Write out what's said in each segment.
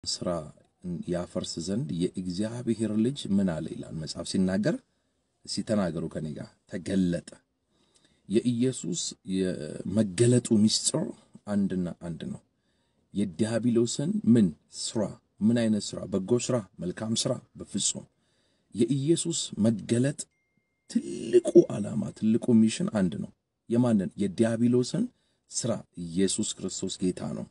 ስራ ያፈርስ ዘንድ የእግዚአብሔር ልጅ ምን አለ ይላል መጽሐፍ ሲናገር። ሲተናገሩ ከኔ ጋር ተገለጠ። የኢየሱስ የመገለጡ ምስጢር አንድና አንድ ነው። የዲያብሎስን ምን ስራ ምን አይነት ስራ? በጎ ስራ፣ መልካም ስራ በፍጹም የኢየሱስ መገለጥ ትልቁ ዓላማ ትልቁ ሚሽን አንድ ነው። የማንን? የዲያብሎስን ስራ። ኢየሱስ ክርስቶስ ጌታ ነው።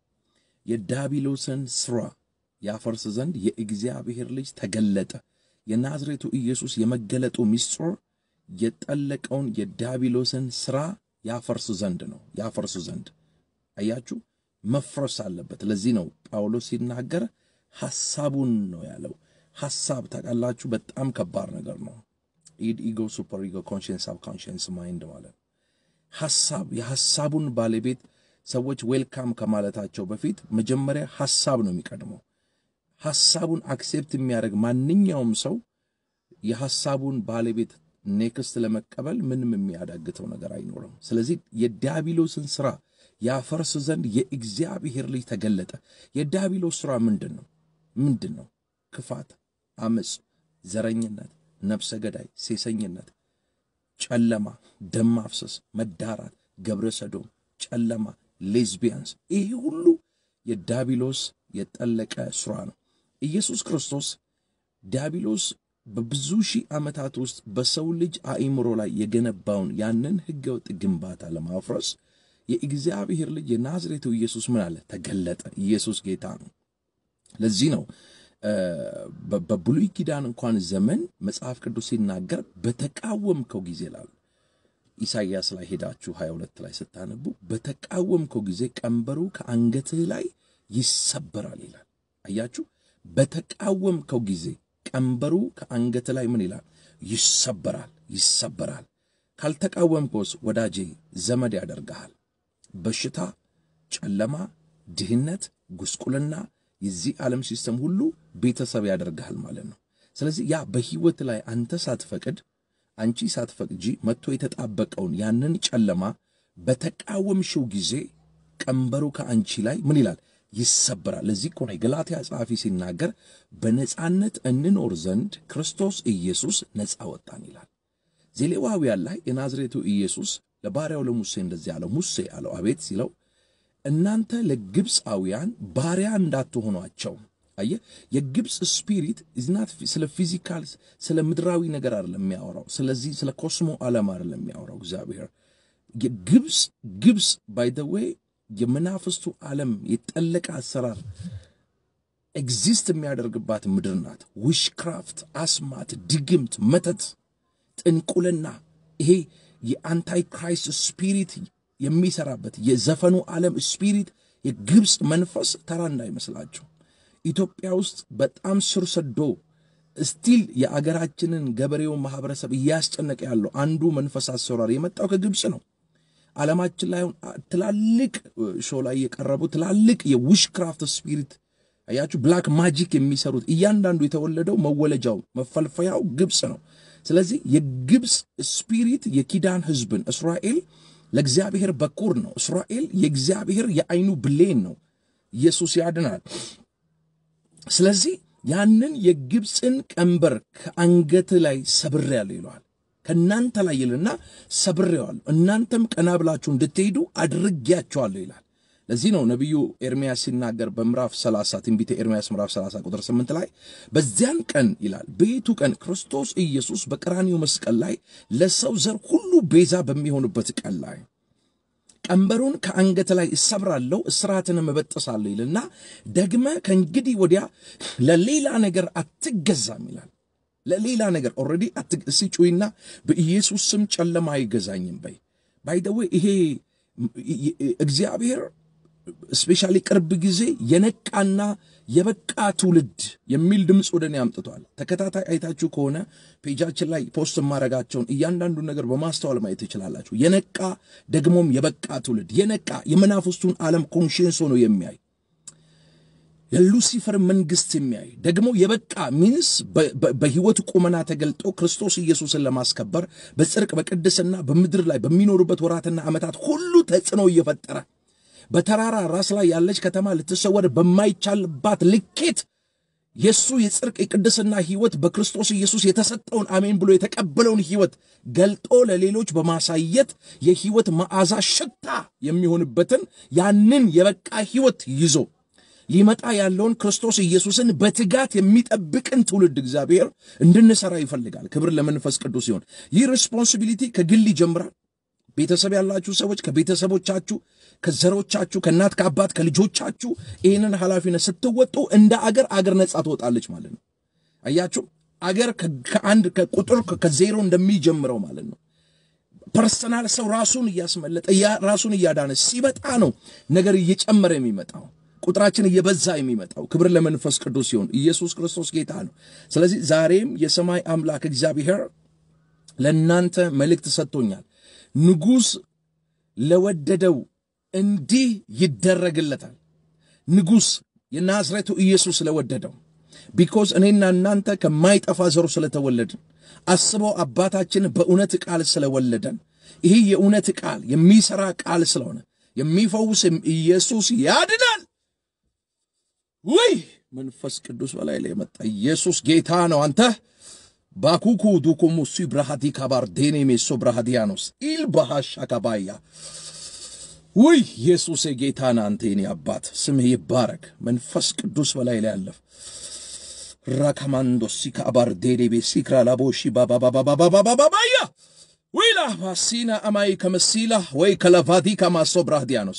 የዲያብሎስን ስራ ያፈርስ ዘንድ የእግዚአብሔር ልጅ ተገለጠ። የናዝሬቱ ኢየሱስ የመገለጡ ምስጢር የጠለቀውን የዲያብሎስን ስራ ያፈርስ ዘንድ ነው። ያፈርስ ዘንድ አያችሁ፣ መፍረስ አለበት። ለዚህ ነው ጳውሎስ ሲናገር ሐሳቡን ነው ያለው። ሐሳብ ታውቃላችሁ፣ በጣም ከባድ ነገር ነው። ኢድ ኢጎ፣ ሱፐር ኢጎ፣ ኮንሽንስ፣ ሳብ ኮንሽንስ ማይንድ ማለት ሐሳብ የሐሳቡን ባለቤት ሰዎች ዌልካም ከማለታቸው በፊት መጀመሪያ ሐሳብ ነው የሚቀድመው። ሐሳቡን አክሴፕት የሚያደርግ ማንኛውም ሰው የሐሳቡን ባለቤት ኔክስት ለመቀበል ምንም የሚያዳግተው ነገር አይኖርም። ስለዚህ የዲያብሎስን ሥራ ያፈርስ ዘንድ የእግዚአብሔር ልጅ ተገለጠ። የዲያብሎስ ሥራ ምንድን ነው? ምንድን ነው? ክፋት፣ አመፅ፣ ዘረኝነት፣ ነፍሰ ገዳይ፣ ሴሰኝነት፣ ጨለማ፣ ደም ማፍሰስ፣ መዳራት፣ ገብረ ሰዶም፣ ጨለማ፣ ሌዝቢያንስ፣ ይሄ ሁሉ የዲያብሎስ የጠለቀ ሥራ ነው። ኢየሱስ ክርስቶስ ዲያብሎስ በብዙ ሺህ ዓመታት ውስጥ በሰው ልጅ አእምሮ ላይ የገነባውን ያንን ሕገወጥ ግንባታ ለማፍረስ የእግዚአብሔር ልጅ የናዝሬቱ ኢየሱስ ምን አለ? ተገለጠ። ኢየሱስ ጌታ ነው። ለዚህ ነው በብሉይ ኪዳን እንኳን ዘመን መጽሐፍ ቅዱስ ሲናገር በተቃወምከው ጊዜ ላሉ ኢሳይያስ ላይ ሄዳችሁ 22 ላይ ስታነቡ በተቃወምከው ጊዜ ቀንበሩ ከአንገትህ ላይ ይሰበራል ይላል። አያችሁ፣ በተቃወምከው ጊዜ ቀንበሩ ከአንገት ላይ ምን ይላል? ይሰበራል፣ ይሰበራል። ካልተቃወምከውስ ወዳጄ ዘመድ ያደርግሃል። በሽታ፣ ጨለማ፣ ድህነት፣ ጉስቁልና፣ የዚህ ዓለም ሲስተም ሁሉ ቤተሰብ ያደርግሃል ማለት ነው። ስለዚህ ያ በሕይወት ላይ አንተ ሳትፈቅድ አንቺ ሳትፈቅጂ መጥቶ የተጣበቀውን ያንን ጨለማ በተቃወምሽው ጊዜ ቀንበሩ ከአንቺ ላይ ምን ይላል? ይሰበራል። ለዚህ እኮ ነው የገላትያ ጸሐፊ ሲናገር በነጻነት እንኖር ዘንድ ክርስቶስ ኢየሱስ ነጻ ወጣን ይላል። ዘሌዋውያን ላይ የናዝሬቱ ኢየሱስ ለባሪያው ለሙሴ እንደዚህ አለው። ሙሴ አለው አቤት ሲለው እናንተ ለግብፃውያን ባሪያ እንዳትሆኗቸው። አየ የግብፅ ስፒሪት ኢዝናት ስለ ፊዚካል ስለ ምድራዊ ነገር አይደለም የሚያወራው። ስለዚህ ስለ ኮስሞ ዓለም አይደለም የሚያወራው እግዚአብሔር። ግብፅ ግብፅ ባይ ዘ ዌይ የመናፍስቱ ዓለም የጠለቀ አሰራር ኤግዚስት የሚያደርግባት ምድር ናት። ዊሽክራፍት፣ አስማት፣ ድግምት፣ መተት፣ ጥንቁልና ይሄ የአንታይ ክራይስት ስፒሪት የሚሰራበት የዘፈኑ ዓለም ስፒሪት የግብፅ መንፈስ ተራ እንዳይመስላችሁ። ኢትዮጵያ ውስጥ በጣም ስር ሰዶ ስቲል የአገራችንን ገበሬውን ማህበረሰብ እያስጨነቀ ያለው አንዱ መንፈስ አሰራር የመጣው ከግብፅ ነው። ዓለማችን ላይ ትላልቅ ሾው ላይ የቀረቡ ትላልቅ የዊሽክራፍት ስፒሪት አያችሁ፣ ብላክ ማጂክ የሚሰሩት እያንዳንዱ የተወለደው መወለጃው መፈልፈያው ግብፅ ነው። ስለዚህ የግብፅ ስፒሪት የኪዳን ህዝብን እስራኤል ለእግዚአብሔር በኩር ነው። እስራኤል የእግዚአብሔር የአይኑ ብሌን ነው። ኢየሱስ ያድናል። ስለዚህ ያንን የግብፅን ቀንበር ከአንገት ላይ ሰብሬያለሁ ይለዋል። ከእናንተ ላይ ይልና ሰብሬዋለሁ፣ እናንተም ቀና ብላችሁ እንድትሄዱ አድርጌያቸዋለሁ ይላል። ለዚህ ነው ነቢዩ ኤርምያስ ሲናገር በምዕራፍ 30 ትንቢተ ኤርምያስ ምዕራፍ 30 ቁጥር 8 ላይ በዚያን ቀን ይላል በየቱ ቀን ክርስቶስ ኢየሱስ በቀራኒው መስቀል ላይ ለሰው ዘር ሁሉ ቤዛ በሚሆንበት ቀን ላይ ቀንበሩን ከአንገት ላይ እሰብራለሁ እስራትንም እበጥሳለሁ ይልና ደግመ ከእንግዲህ ወዲያ ለሌላ ነገር አትገዛም ይላል። ለሌላ ነገር ኦልሬዲ እስቲ ጩይና በኢየሱስ ስም ጨለማ አይገዛኝም በይ። ባይደዌ ይሄ እግዚአብሔር ስፔሻሊ ቅርብ ጊዜ የነቃና የበቃ ትውልድ የሚል ድምፅ ወደ እኔ አምጥቷል። ተከታታይ አይታችሁ ከሆነ ፔጃችን ላይ ፖስት የማረጋቸውን እያንዳንዱን ነገር በማስተዋል ማየት ትችላላችሁ። የነቃ ደግሞም የበቃ ትውልድ የነቃ የመናፍስቱን ዓለም ኮንሽንስ ሆኖ የሚያይ የሉሲፈር መንግስት የሚያይ ደግሞ የበቃ ሚንስ በህይወት ቁመና ተገልጦ ክርስቶስ ኢየሱስን ለማስከበር በጽድቅ በቅድስና በምድር ላይ በሚኖሩበት ወራትና ዓመታት ሁሉ ተጽዕኖ እየፈጠረ በተራራ ራስ ላይ ያለች ከተማ ልትሰወር በማይቻልባት ልኬት የእሱ የጽድቅ የቅድስና ሕይወት በክርስቶስ ኢየሱስ የተሰጠውን አሜን ብሎ የተቀበለውን ሕይወት ገልጦ ለሌሎች በማሳየት የሕይወት መዓዛ ሽታ የሚሆንበትን ያንን የበቃ ሕይወት ይዞ ሊመጣ ያለውን ክርስቶስ ኢየሱስን በትጋት የሚጠብቅን ትውልድ እግዚአብሔር እንድንሰራ ይፈልጋል። ክብር ለመንፈስ ቅዱስ ሲሆን ይህ ሪስፖንሲቢሊቲ ከግል ይጀምራል። ቤተሰብ ያላችሁ ሰዎች ከቤተሰቦቻችሁ፣ ከዘሮቻችሁ፣ ከእናት ከአባት ከልጆቻችሁ ይህንን ኃላፊነት ስትወጡ እንደ አገር አገር ነጻ ትወጣለች ማለት ነው። አያችሁ አገር ከአንድ ከቁጥር ከዜሮ እንደሚጀምረው ማለት ነው። ፐርሰናል ሰው ራሱን እያስመለጠ ራሱን እያዳነ ሲመጣ ነው ነገር እየጨመረ የሚመጣው ቁጥራችን እየበዛ የሚመጣው። ክብር ለመንፈስ ቅዱስ ሲሆን ኢየሱስ ክርስቶስ ጌታ ነው። ስለዚህ ዛሬም የሰማይ አምላክ እግዚአብሔር ለእናንተ መልእክት ሰጥቶኛል። ንጉሥ ለወደደው እንዲህ ይደረግለታል። ንጉሥ የናዝሬቱ ኢየሱስ ለወደደው ቢኮዝ እኔና እናንተ ከማይጠፋ ዘሩ ስለተወለድን አስበው አባታችን በእውነት ቃል ስለወለደን ይህ የእውነት ቃል የሚሠራ ቃል ስለሆነ የሚፈውስ ኢየሱስ ያድናል። ውይ መንፈስ ቅዱስ በላይ ላይ የመጣ ኢየሱስ ጌታ ነው። አንተ ባኩኩ ዱኩሙ ሲ ብራሃዲ ካባር ዴኔ ሜሶ ብራሃዲያኖስ ኢል ባሃሽ አካባያ ውይ ኢየሱስ ጌታ ነህ። አንተ የኔ አባት ስምህ ይባረክ። መንፈስ ቅዱስ በላይ ላይ ያለፍ ራካማንዶ ሲካባር ዴዴቤ ሲክራ ላቦሺ ባባባባባባባባያ ዊላ ባሲና አማይ ከመሲላ ወይ ከለቫዲ ከማሶ ብራህዲያኖስ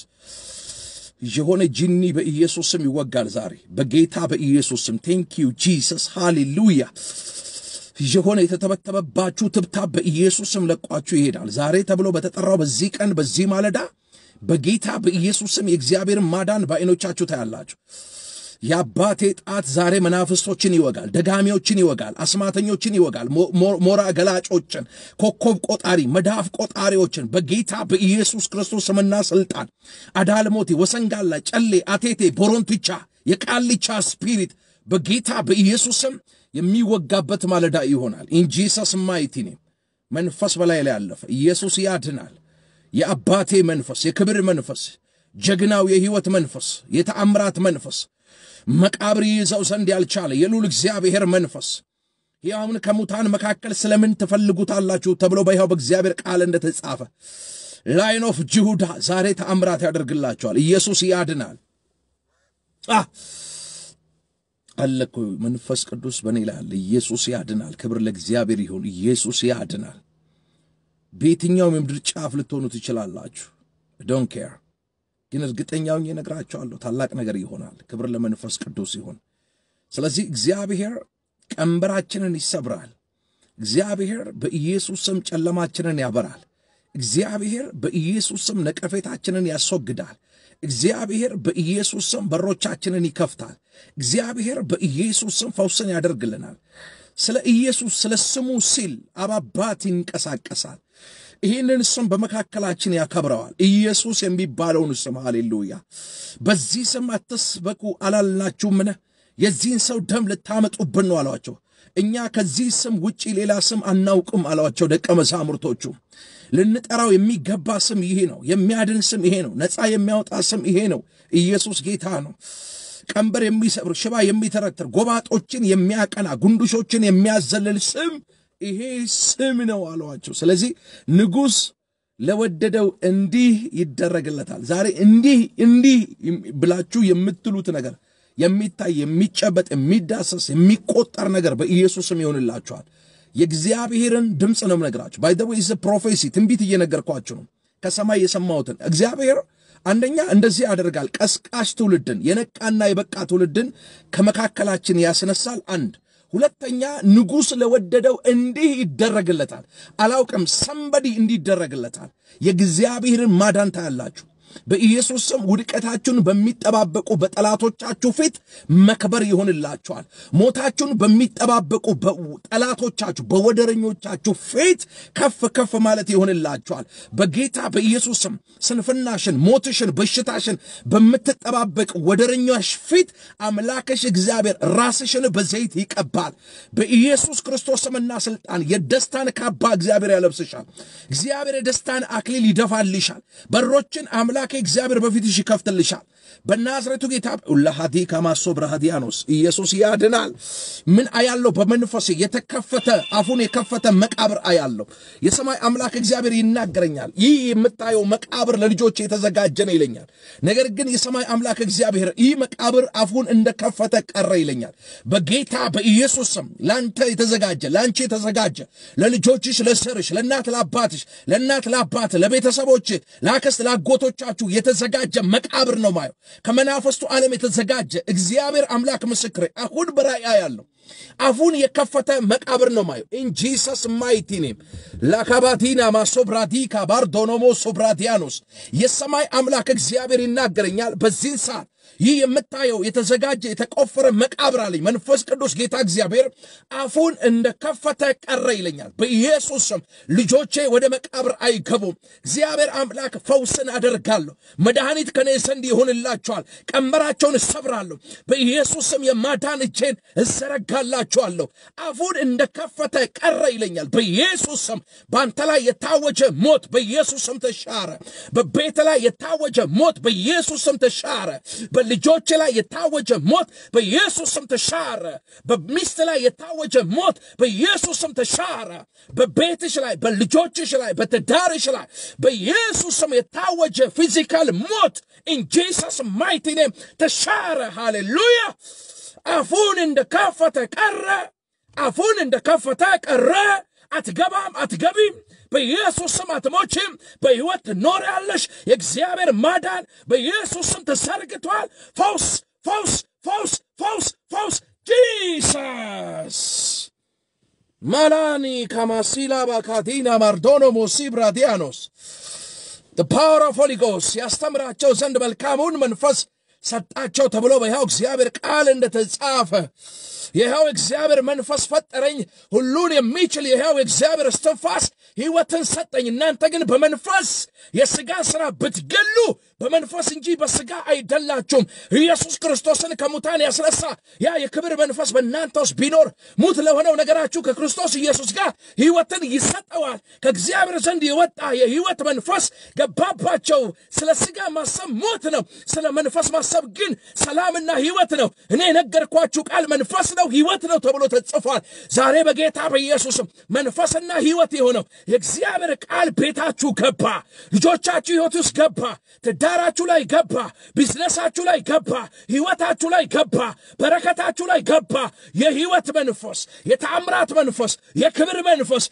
የሆነ ጂኒ በኢየሱስ ስም ይወጋል ዛሬ በጌታ በኢየሱስ ስም። ቴንኪዩ ጂሰስ ሃሌሉያ። የሆነ የተተበተበባችሁ ትብታብ በኢየሱስ ስም ለቋችሁ ይሄዳል። ዛሬ ተብሎ በተጠራው በዚህ ቀን በዚህ ማለዳ በጌታ በኢየሱስ ስም የእግዚአብሔርን ማዳን በዓይኖቻችሁ ታያላችሁ። የአባቴ ጣት ዛሬ መናፍስቶችን ይወጋል፣ ደጋሚዎችን ይወጋል፣ አስማተኞችን ይወጋል፣ ሞራ ገላጮችን፣ ኮከብ ቆጣሪ፣ መዳፍ ቆጣሪዎችን በጌታ በኢየሱስ ክርስቶስ ስምና ስልጣን አዳልሞቴ፣ ወሰንጋላ፣ ጨሌ፣ አቴቴ፣ ቦሮንትቻ፣ የቃልቻ ስፒሪት በጌታ በኢየሱስ ስም የሚወጋበት ማለዳ ይሆናል። ኢንጂሰስ ማይቲ ኔም መንፈስ በላይ ላይ ያለፈ ኢየሱስ ያድናል። የአባቴ መንፈስ፣ የክብር መንፈስ፣ ጀግናው የሕይወት መንፈስ፣ የተአምራት መንፈስ መቃብር ይዘው ዘንድ ያልቻለ የልዑል እግዚአብሔር መንፈስ ሕያውን ከሙታን መካከል ስለምን ትፈልጉታላችሁ ተብሎ በሕያው በእግዚአብሔር ቃል እንደተጻፈ ላይን ኦፍ ጅሁዳ ዛሬ ተአምራት ያደርግላቸዋል። ኢየሱስ ያድናል። አለኮ መንፈስ ቅዱስ በእኔ ላይ አለ። ኢየሱስ ያድናል። ክብር ለእግዚአብሔር ይሁን። ኢየሱስ ያድናል። በየትኛውም የምድር ጫፍ ልትሆኑ ትችላላችሁ። ዶን ኬር ግን እርግጠኛውን እነግራቸዋለሁ ታላቅ ነገር ይሆናል። ክብር ለመንፈስ ቅዱስ ይሁን። ስለዚህ እግዚአብሔር ቀንበራችንን ይሰብራል። እግዚአብሔር በኢየሱስ ስም ጨለማችንን ያበራል። እግዚአብሔር በኢየሱስ ስም ነቀፌታችንን ያስወግዳል። እግዚአብሔር በኢየሱስ ስም በሮቻችንን ይከፍታል። እግዚአብሔር በኢየሱስ ስም ፈውስን ያደርግልናል። ስለ ኢየሱስ ስለ ስሙ ሲል አባባት ይንቀሳቀሳል። ይህንን ስም በመካከላችን ያከብረዋል። ኢየሱስ የሚባለውን ስም ሃሌሉያ። በዚህ ስም አትስበኩ አላልናችሁምን? የዚህን ሰው ደም ልታመጡብን ነው አሏቸው። እኛ ከዚህ ስም ውጪ ሌላ ስም አናውቅም አሏቸው ደቀ መዛሙርቶቹ። ልንጠራው የሚገባ ስም ይሄ ነው። የሚያድን ስም ይሄ ነው። ነፃ የሚያወጣ ስም ይሄ ነው። ኢየሱስ ጌታ ነው። ቀንበር የሚሰብር ሽባ የሚተረትር ጎባጦችን የሚያቀና ጉንዱሾችን የሚያዘልል ስም ይሄ ስም ነው አለዋቸው። ስለዚህ ንጉሥ ለወደደው እንዲህ ይደረግለታል። ዛሬ እንዲህ እንዲህ ብላችሁ የምትሉት ነገር የሚታይ የሚጨበጥ የሚዳሰስ የሚቆጠር ነገር በኢየሱስ ስም ይሆንላችኋል። የእግዚአብሔርን ድምፅ ነው የምነግራችሁ። ባይ ዘ ዌይ ፕሮፌሲ ትንቢት እየነገርኳችሁ ነው። ከሰማይ የሰማሁትን እግዚአብሔር አንደኛ እንደዚህ ያደርጋል። ቀስቃሽ ትውልድን የነቃና የበቃ ትውልድን ከመካከላችን ያስነሳል። አንድ ሁለተኛ ንጉሥ ለወደደው እንዲህ ይደረግለታል። አላውቅም ሰንበዲ እንዲህ ይደረግለታል። የእግዚአብሔርን ማዳን ታያላችሁ። በኢየሱስ ስም ውድቀታችሁን በሚጠባበቁ በጠላቶቻችሁ ፊት መክበር ይሆንላችኋል። ሞታችሁን በሚጠባበቁ ጠላቶቻችሁ በወደረኞቻችሁ ፊት ከፍ ከፍ ማለት ይሆንላችኋል። በጌታ በኢየሱስ ስም ስንፍናሽን፣ ሞትሽን፣ በሽታሽን በምትጠባበቅ ወደረኞች ፊት አምላክሽ እግዚአብሔር ራስሽን በዘይት ይቀባል። በኢየሱስ ክርስቶስ ስምና ስልጣን የደስታን ካባ እግዚአብሔር ያለብስሻል። እግዚአብሔር የደስታን አክሊል ይደፋልሻል። በሮችን አምላክ አምላኬ እግዚአብሔር በፊትሽ ይከፍትልሻል። በናዝሬቱ ጌታ ለሃዲ ከማሶ ብርሃዲያኖስ ኢየሱስ ያድናል። ምን አያለው? በመንፈሴ የተከፈተ አፉን የከፈተ መቃብር አያለው። የሰማይ አምላክ እግዚአብሔር ይናገረኛል። ይህ የምታየው መቃብር ለልጆች የተዘጋጀ ነው ይለኛል። ነገር ግን የሰማይ አምላክ እግዚአብሔር ይህ መቃብር አፉን እንደከፈተ ቀረ ይለኛል። በጌታ በኢየሱስ ስም ለአንተ የተዘጋጀ ለአንቺ የተዘጋጀ ለልጆችሽ፣ ለሰርሽ፣ ለእናት ለአባትሽ፣ ለእናት ለአባት፣ ለቤተሰቦች፣ ለአክስት ለአጎቶቻችሁ የተዘጋጀ መቃብር ነው ማየው ከመናፈስቱ ዓለም የተዘጋጀ እግዚአብሔር አምላክ ምስክሬ አሁን በራእይ ያለው አፉን የከፈተ መቃብር ነው ማየው። ኢን ጂሰስ ማይቲ ኔም ላካባቲና ማሶብራዲካ ባርዶኖሞ ሶብራዲያኖስ የሰማይ አምላክ እግዚአብሔር ይናገረኛል በዚህን ሰዓት ይህ የምታየው የተዘጋጀ የተቆፈረ መቃብር አለኝ። መንፈስ ቅዱስ ጌታ እግዚአብሔር አፉን እንደከፈተ ቀረ ይለኛል። በኢየሱስ ስም ልጆቼ ወደ መቃብር አይገቡም። እግዚአብሔር አምላክ ፈውስን አደርጋለሁ። መድኃኒት ከኔ ዘንድ ይሆንላቸዋል። ቀንበራቸውን እሰብራለሁ። በኢየሱስ ስም የማዳን እጄን እዘረጋላቸዋለሁ። አፉን እንደከፈተ ቀረ ይለኛል። በኢየሱስ ስም በአንተ ላይ የታወጀ ሞት በኢየሱስ ስም ተሻረ። በቤት ላይ የታወጀ ሞት በኢየሱስ ስም ተሻረ። በልጆች ላይ የታወጀ ሞት በኢየሱስ ስም ተሻረ። በሚስት ላይ የታወጀ ሞት በኢየሱስ ስም ተሻረ። በቤትሽ ላይ፣ በልጆችሽ ላይ፣ በትዳርሽ ላይ በኢየሱስ ስም የታወጀ ፊዚካል ሞት ኢን ጂሰስ ማይቲ ኔም ተሻረ። ሃሌሉያ። አፉን እንደከፈተ ቀረ። አፉን እንደከፈተ ቀረ። አትገባም፣ አትገቢም። በኢየሱስ ስም አትሞችም። በሕይወት ትኖሪያለሽ። የእግዚአብሔር ማዳን በኢየሱስ ስም ተሰርግቷል። ፈውስ፣ ፈውስ፣ ፈውስ፣ ፈውስ፣ ፈውስ ጂሰስ ማላኒ ካማሲላ ባካቲና ማርዶኖ ሞሲብራዲያኖስ ፓወር ኦፍ ሆሊ ጎስ ያስተምራቸው ዘንድ መልካሙን መንፈስ ሰጣቸው ተብሎ በሕያው እግዚአብሔር ቃል እንደተጻፈ የሕያው እግዚአብሔር መንፈስ ፈጠረኝ። ሁሉን የሚችል የሕያው እግዚአብሔር እስትንፋስ ሕይወትን ሰጠኝ። እናንተ ግን በመንፈስ የሥጋ ሥራ ብትገሉ በመንፈስ እንጂ በሥጋ አይደላችሁም። ኢየሱስ ክርስቶስን ከሙታን ያስነሳ ያ የክብር መንፈስ በእናንተ ውስጥ ቢኖር ሙት ለሆነው ነገራችሁ ከክርስቶስ ኢየሱስ ጋር ሕይወትን ይሰጠዋል። ከእግዚአብሔር ዘንድ የወጣ የሕይወት መንፈስ ገባባቸው። ስለ ሥጋ ማሰብ ሞት ነው፣ ስለ መንፈስ ማሰብ ግን ሰላምና ሕይወት ነው። እኔ የነገርኳችሁ ቃል መንፈስ ነው ሕይወት ነው ተብሎ ተጽፏል። ዛሬ በጌታ በኢየሱስም መንፈስና ሕይወት የሆነው የእግዚአብሔር ቃል ቤታችሁ ገባ፣ ልጆቻችሁ ሕይወት ውስጥ ገባ፣ ትዳራችሁ ላይ ገባ፣ ቢዝነሳችሁ ላይ ገባ፣ ሕይወታችሁ ላይ ገባ፣ በረከታችሁ ላይ ገባ። የሕይወት መንፈስ፣ የተአምራት መንፈስ፣ የክብር መንፈስ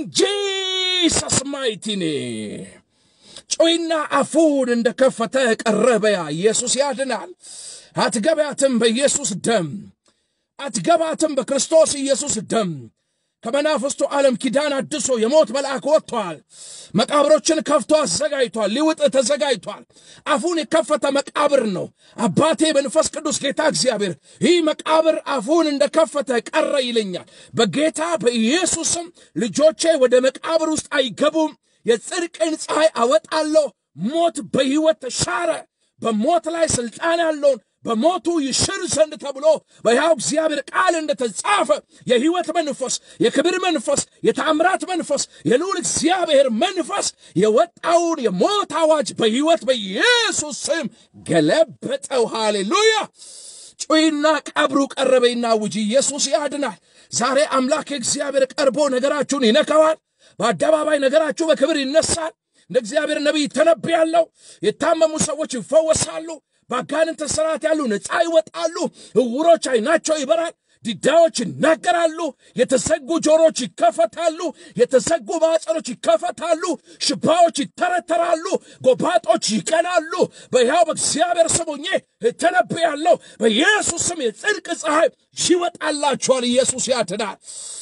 እንጂሰስ ማይቲ ኔም ጮይና አፉን እንደከፈተ ቀረበያ ኢየሱስ ያድናል። አትገባትም በኢየሱስ ደም አትገባትም በክርስቶስ ኢየሱስ ደም። ከመናፍስቱ ዓለም ኪዳን አድሶ የሞት መልአክ ወጥቷል። መቃብሮችን ከፍቶ አዘጋጅቷል። ሊውጥ ተዘጋጅቷል። አፉን የከፈተ መቃብር ነው። አባቴ መንፈስ ቅዱስ ጌታ እግዚአብሔር ይህ መቃብር አፉን እንደከፈተ ቀረ ይለኛል። በጌታ በኢየሱስም ልጆቼ ወደ መቃብር ውስጥ አይገቡም። የጽድቅን ፀሐይ አወጣለሁ። ሞት በሕይወት ተሻረ። በሞት ላይ ሥልጣን ያለውን በሞቱ ይሽር ዘንድ ተብሎ በሕያው እግዚአብሔር ቃል እንደተጻፈ የሕይወት መንፈስ፣ የክብር መንፈስ፣ የተአምራት መንፈስ፣ የልዑል እግዚአብሔር መንፈስ የወጣውን የሞት አዋጅ በሕይወት በኢየሱስ ስም ገለበጠው። ሃሌሉያ! ጩይና ቀብሩ ቀረበይና ውጂ ኢየሱስ ያድናል። ዛሬ አምላክ እግዚአብሔር ቀርቦ ነገራችሁን ይነካዋል። በአደባባይ ነገራችሁ በክብር ይነሳል። እንደ እግዚአብሔር ነቢይ ተነብያለሁ። የታመሙ ሰዎች ይፈወሳሉ። በአጋንንት ስርዓት ያሉ ነፃ ይወጣሉ። ዕውሮች ዓይናቸው ይበራል። ዲዳዎች ይናገራሉ። የተዘጉ ጆሮች ይከፈታሉ። የተዘጉ ማዕፀኖች ይከፈታሉ። ሽባዎች ይተረተራሉ። ጎባጦች ይቀናሉ። በሕያው በእግዚአብሔር ስም ሆኜ እተነብያለሁ። በኢየሱስ ስም የጽድቅ ፀሐይ ይወጣላችኋል። ኢየሱስ ያድናል።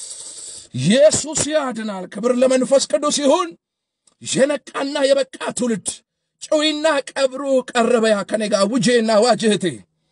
ኢየሱስ ያድናል። ክብር ለመንፈስ ቅዱስ ይሁን። የነቃና የበቃ ትውልድ ጨዊና ቀብሩ ቀረበያ ከኔ ጋር ውጄና ዋጅህቴ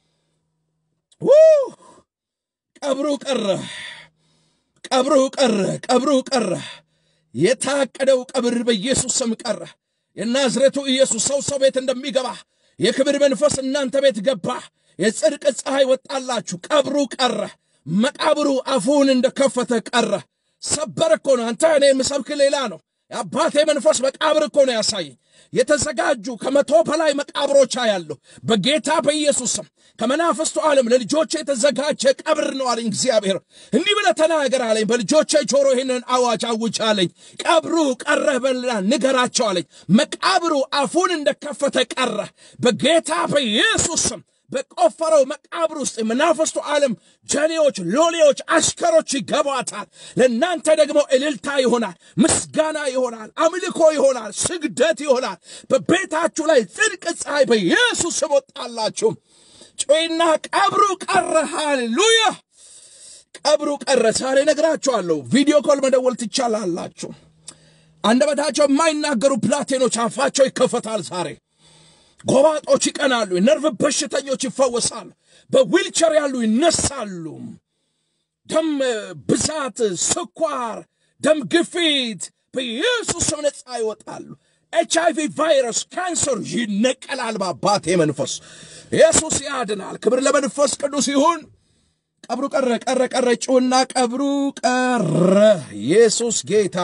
ቀብሩ ቀረ፣ ቀብሩ ቀረ፣ ቀብሩ ቀረ። የታቀደው ቀብር በኢየሱስ ስም ቀረ። የናዝሬቱ ኢየሱስ ሰው ሰው ቤት እንደሚገባ የክብር መንፈስ እናንተ ቤት ገባ። የጽድቅ ፀሐይ ወጣላችሁ። ቀብሩ ቀረ። መቃብሩ አፉን እንደከፈተ ቀረ። ሰበር እኮ ነው። አንተ እኔ የምሰብክ ሌላ ነው። የአባቴ መንፈስ መቃብር እኮ ነው ያሳየኝ። የተዘጋጁ ከመቶ በላይ መቃብሮች ያለሁ በጌታ በኢየሱስ ስም ከመናፍስቱ ዓለም ለልጆቼ የተዘጋጀ ቀብር ነው አለኝ እግዚአብሔር። እንዲህ ብለህ ተናገር አለኝ። በልጆቼ ጆሮ ይህንን አዋጅ አውጅ አለኝ። ቀብሩ ቀረ በልና ንገራቸው አለኝ። መቃብሩ አፉን እንደከፈተ ቀረ በጌታ በኢየሱስ ስም በቆፈረው መቃብር ውስጥ የመናፍስቱ ዓለም ጀሌዎች፣ ሎሌዎች፣ አሽከሮች ይገባታል። ለእናንተ ደግሞ እልልታ ይሆናል፣ ምስጋና ይሆናል፣ አምልኮ ይሆናል፣ ስግደት ይሆናል። በቤታችሁ ላይ ጽድቅ ፀሐይ በኢየሱስ ስም ወጣላችሁ። ጮይና ቀብሩ ቀረ። ሃሌሉያ! ቀብሩ ቀረ። ዛሬ ነግራችኋለሁ። ቪዲዮ ኮል መደወል ትቻላላችሁ። አንደበታቸው የማይናገሩ ብላቴኖች አፋቸው ይከፈታል ዛሬ ጎባጦች ይቀናሉ። የነርቭ በሽተኞች ይፈወሳሉ። በዊልቸር ያሉ ይነሳሉ። ደም ብዛት፣ ስኳር፣ ደም ግፊት በኢየሱስ ስም ነፃ ይወጣሉ። ኤች አይቪ ቫይረስ፣ ካንሰር ይነቀላል በአባቴ መንፈስ። ኢየሱስ ያድናል። ክብር ለመንፈስ ቅዱስ ይሁን። ቀብሩ ቀረ ቀረ ቀረ ጩና ቀብሩ ቀረ። ኢየሱስ ጌታ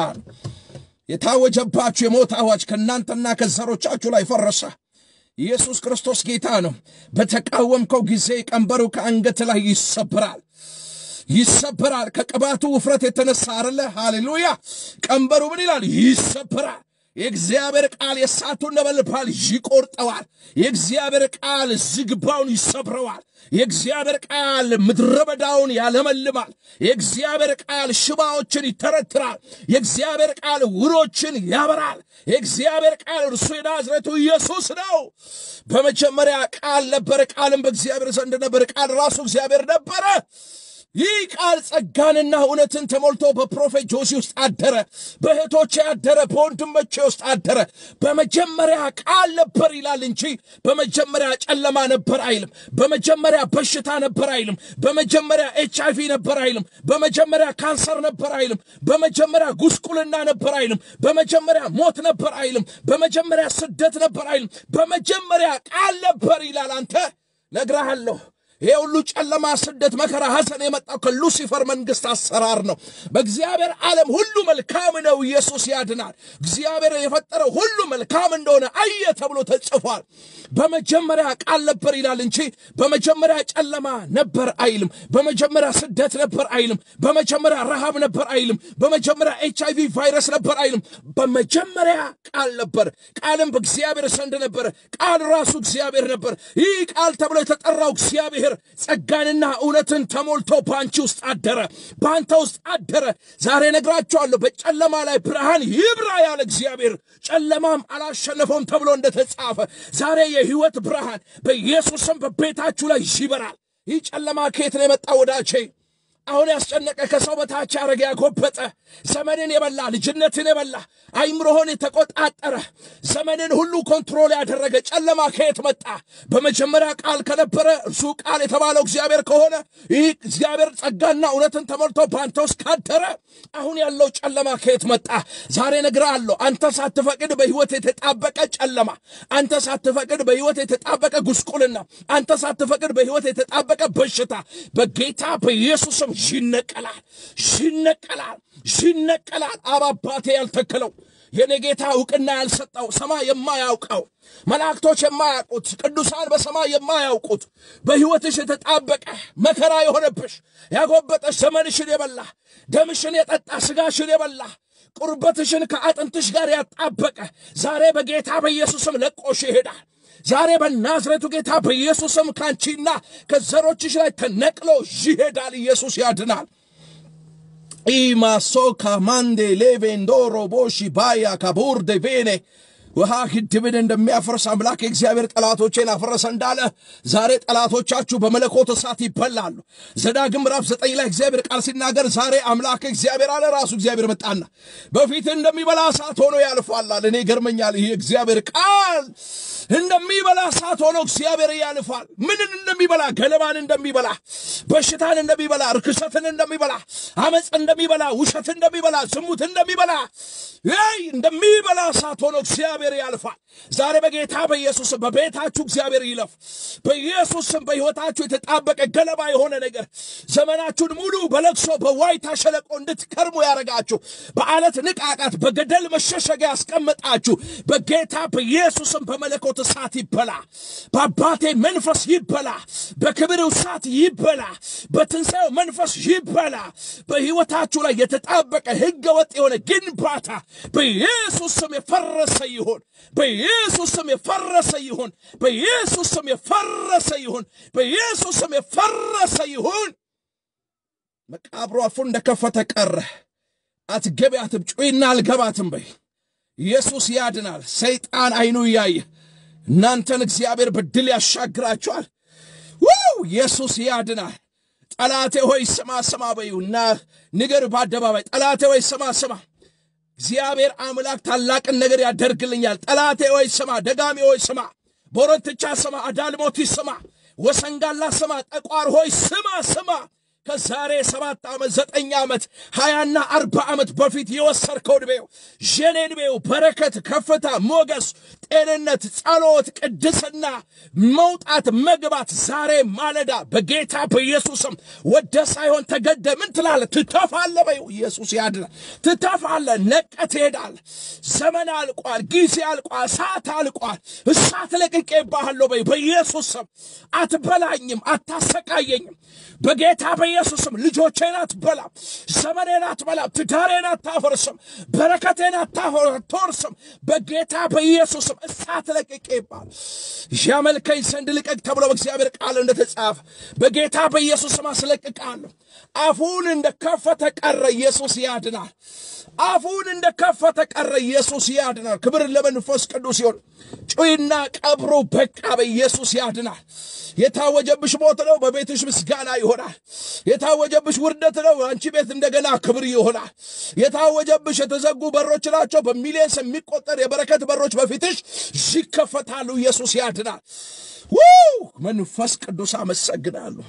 የታወጀባችሁ የሞት አዋጅ ከእናንተና ከዘሮቻችሁ ላይ ፈረሰ። ኢየሱስ ክርስቶስ ጌታ ነው። በተቃወምከው ጊዜ ቀንበሩ ከአንገት ላይ ይሰብራል ይሰብራል። ከቅባቱ ውፍረት የተነሳ አለ። ሃሌሉያ! ቀንበሩ ምን ይላል? ይሰብራል። የእግዚአብሔር ቃል የእሳቱን ነበልባል ይቆርጠዋል። የእግዚአብሔር ቃል ዝግባውን ይሰብረዋል። የእግዚአብሔር ቃል ምድረ በዳውን ያለመልማል። የእግዚአብሔር ቃል ሽባዎችን ይተረትራል። የእግዚአብሔር ቃል ውሮችን ያበራል። የእግዚአብሔር ቃል እርሱ የናዝሬቱ ኢየሱስ ነው። በመጀመሪያ ቃል ነበረ፣ ቃልም በእግዚአብሔር ዘንድ ነበር፣ ቃል ራሱ እግዚአብሔር ነበረ። ይህ ቃል ጸጋንና እውነትን ተሞልቶ በፕሮፌት ጆሲ ውስጥ አደረ፣ በእህቶቼ አደረ፣ በወንድሞቼ ውስጥ አደረ። በመጀመሪያ ቃል ነበር ይላል እንጂ በመጀመሪያ ጨለማ ነበር አይልም። በመጀመሪያ በሽታ ነበር አይልም። በመጀመሪያ ኤች አይቪ ነበር አይልም። በመጀመሪያ ካንሰር ነበር አይልም። በመጀመሪያ ጉስቁልና ነበር አይልም። በመጀመሪያ ሞት ነበር አይልም። በመጀመሪያ ስደት ነበር አይልም። በመጀመሪያ ቃል ነበር ይላል። አንተ ነግረሃለሁ። ይሄ ሁሉ ጨለማ፣ ስደት፣ መከራ፣ ሐዘን የመጣው ከሉሲፈር መንግስት አሰራር ነው። በእግዚአብሔር ዓለም ሁሉ መልካም ነው። ኢየሱስ ያድናል። እግዚአብሔር የፈጠረው ሁሉ መልካም እንደሆነ አየ ተብሎ ተጽፏል። በመጀመሪያ ቃል ነበር ይላል እንጂ በመጀመሪያ ጨለማ ነበር አይልም። በመጀመሪያ ስደት ነበር አይልም። በመጀመሪያ ረሃብ ነበር አይልም። በመጀመሪያ ኤች አይቪ ቫይረስ ነበር አይልም። በመጀመሪያ ቃል ነበር፣ ቃልም በእግዚአብሔር ዘንድ ነበረ፣ ቃል ራሱ እግዚአብሔር ነበር። ይህ ቃል ተብሎ የተጠራው እግዚአብሔር ጸጋንና እውነትን ተሞልቶ በአንቺ ውስጥ አደረ፣ በአንተ ውስጥ አደረ። ዛሬ ነግራችኋለሁ፣ በጨለማ ላይ ብርሃን ይብራ ያለ እግዚአብሔር ጨለማም አላሸነፈውም ተብሎ እንደተጻፈ ዛሬ የህይወት ብርሃን በኢየሱስም በቤታችሁ ላይ ይበራል። ይህ ጨለማ ከየት ነው የመጣ ወዳቼ? አሁን ያስጨነቀ ከሰው በታች ያረገ ያጎበጠ ዘመንን የበላ ልጅነትን የበላ አይምሮህን የተቆጣጠረ ዘመንን ሁሉ ኮንትሮል ያደረገ ጨለማ ከየት መጣ? በመጀመሪያ ቃል ከነበረ እርሱ ቃል የተባለው እግዚአብሔር ከሆነ ይህ እግዚአብሔር ጸጋና እውነትን ተሞልቶ በአንተ ውስጥ ካደረ አሁን ያለው ጨለማ ከየት መጣ? ዛሬ እነግርሃለሁ። አንተ ሳትፈቅድ በህይወት የተጣበቀ ጨለማ፣ አንተ ሳትፈቅድ በህይወት የተጣበቀ ጉስቁልና፣ አንተ ሳትፈቅድ በህይወት የተጣበቀ በሽታ በጌታ በኢየሱስም ይነቀላል፣ ይነቀላል፣ ይነቀላል። አባባቴ ያልተከለው የኔ ጌታ እውቅና ያልሰጠው ሰማይ የማያውቀው መላእክቶች የማያውቁት ቅዱሳን በሰማይ የማያውቁት በሕይወትሽ የተጣበቀ መከራ የሆነብሽ ያጎበጠሽ ዘመንሽን የበላ ደምሽን የጠጣ ስጋሽን የበላ ቁርበትሽን ከአጥንትሽ ጋር ያጣበቀ ዛሬ በጌታ በኢየሱስም ለቆሽ ይሄዳል። ዛሬ በናዝሬቱ ጌታ በኢየሱስም ካንቺና ከዘሮችሽ ላይ ተነቅሎ ይሄዳል። ኢየሱስ ያድናል። ኢማሶካ ማንዴ ሌቬንዶሮ ቦሺ ባያ ካቡር ዴቬኔ ውሃ ግድብን እንደሚያፈርስ አምላክ የእግዚአብሔር ጠላቶቼን አፈረሰ እንዳለ ዛሬ ጠላቶቻችሁ በመለኮት እሳት ይበላሉ። ዘዳግም ምዕራፍ ዘጠኝ ላይ እግዚአብሔር ቃል ሲናገር ዛሬ አምላክ እግዚአብሔር አለ ራሱ እግዚአብሔር መጣና በፊት እንደሚበላ እሳት ሆኖ ያልፋል። እኔ ገርመኛል። ይህ እግዚአብሔር ቃል እንደሚበላ እሳት ሆኖ እግዚአብሔር ያልፋል። ምንን እንደሚበላ ገለባን እንደሚበላ፣ በሽታን እንደሚበላ፣ ርክሰትን እንደሚበላ፣ አመፅ እንደሚበላ፣ ውሸት እንደሚበላ፣ ዝሙት እንደሚበላ ይ እንደሚበላ እሳት ሆኖ እግዚአብሔር እግዚአብሔር ያልፋል። ዛሬ በጌታ በኢየሱስ ስም በቤታችሁ እግዚአብሔር ይለፍ። በኢየሱስ ስም በሕይወታችሁ የተጣበቀ ገለባ የሆነ ነገር ዘመናችሁን ሙሉ በለቅሶ በዋይታ ሸለቆ እንድትከርሙ ያደረጋችሁ በአለት ንቃቃት በገደል መሸሸጊያ ያስቀመጣችሁ በጌታ በኢየሱስም በመለኮት እሳት ይበላ። በአባቴ መንፈስ ይበላ። በክብር እሳት ይበላ። በትንሣኤው መንፈስ ይበላ። በሕይወታችሁ ላይ የተጣበቀ ሕገ ወጥ የሆነ ግንባታ በኢየሱስ ስም የፈረሰ ይሁን። በኢየሱስ ስም የፈረሰ ይሁን። በኢየሱስ ስም የፈረሰ ይሁን። በኢየሱስ ስም የፈረሰ ይሁን። መቃብሩ አፉን እንደከፈተ ቀረ። አትገቢያትም፣ ጩይና አልገባትም በይ። ኢየሱስ ያድናል። ሰይጣን አይኑ እያየ እናንተን እግዚአብሔር በድል ያሻግራችኋል። ውው ኢየሱስ ያድናል። ጠላቴ ሆይ ስማ ስማ በዩና ንገር በአደባባይ ጠላቴ ሆይ ስማ ስማ እግዚአብሔር አምላክ ታላቅን ነገር ያደርግልኛል። ጠላቴ ሆይ ስማ፣ ደጋሚ ሆይ ስማ፣ ቦረንትቻ ስማ፣ አዳልሞቲ ስማ፣ ወሰንጋላ ስማ፣ ጠቋር ሆይ ስማ ስማ ከዛሬ ሰባት ዓመት ዘጠኝ ዓመት ሀያና አርባ ዓመት በፊት የወሰድከው ዕድሜው ዠኔ ዕድሜው በረከት፣ ከፍታ፣ ሞገስ፣ ጤንነት፣ ጸሎት፣ ቅድስና፣ መውጣት፣ መግባት ዛሬ ማለዳ በጌታ በኢየሱስም ወደ ሳይሆን ተገደ ምን ትላለህ? ትተፋለህ በይው። ኢየሱስ ያድናል። ትተፋለህ፣ ነቀህ ትሄዳለህ። ዘመን አልቋል፣ ጊዜ አልቋል፣ ሰዓት አልቋል። እሳት ለቅቄብሃለሁ በይው። በኢየሱስ ስም አትበላኝም፣ አታሰቃየኝም። በጌታ በኢየሱስም ልጆቼን አትበላም፣ ዘመኔን አትበላም፣ ትዳሬን አታፈርስም፣ በረከቴን አታወርስም። በጌታ በኢየሱስም እሳት ለቅቄ ይባል ያመልከኝ ዘንድ ልቀቅ ተብሎ በእግዚአብሔር ቃል እንደተጻፈ በጌታ በኢየሱስም አስለቅቃለሁ። አፉን እንደከፈተ ቀረ፣ ኢየሱስ ያድናል። አፉን እንደከፈተ ቀረ፣ ኢየሱስ ያድናል። ክብር ለመንፈስ ቅዱስ ይሁን። ጩይና ቀብሮ በቃ፣ በኢየሱስ ያድናል። የታወጀብሽ ሞት ነው፣ በቤትሽ ምስጋና ይሆናል። የታወጀብሽ ውርደት ነው፣ አንቺ ቤት እንደገና ክብር ይሆናል። የታወጀብሽ የተዘጉ በሮች ናቸው፣ በሚሊየንስ የሚቆጠር የበረከት በሮች በፊትሽ ይከፈታሉ። ኢየሱስ ያድናል። ውይ መንፈስ ቅዱስ አመሰግናለሁ።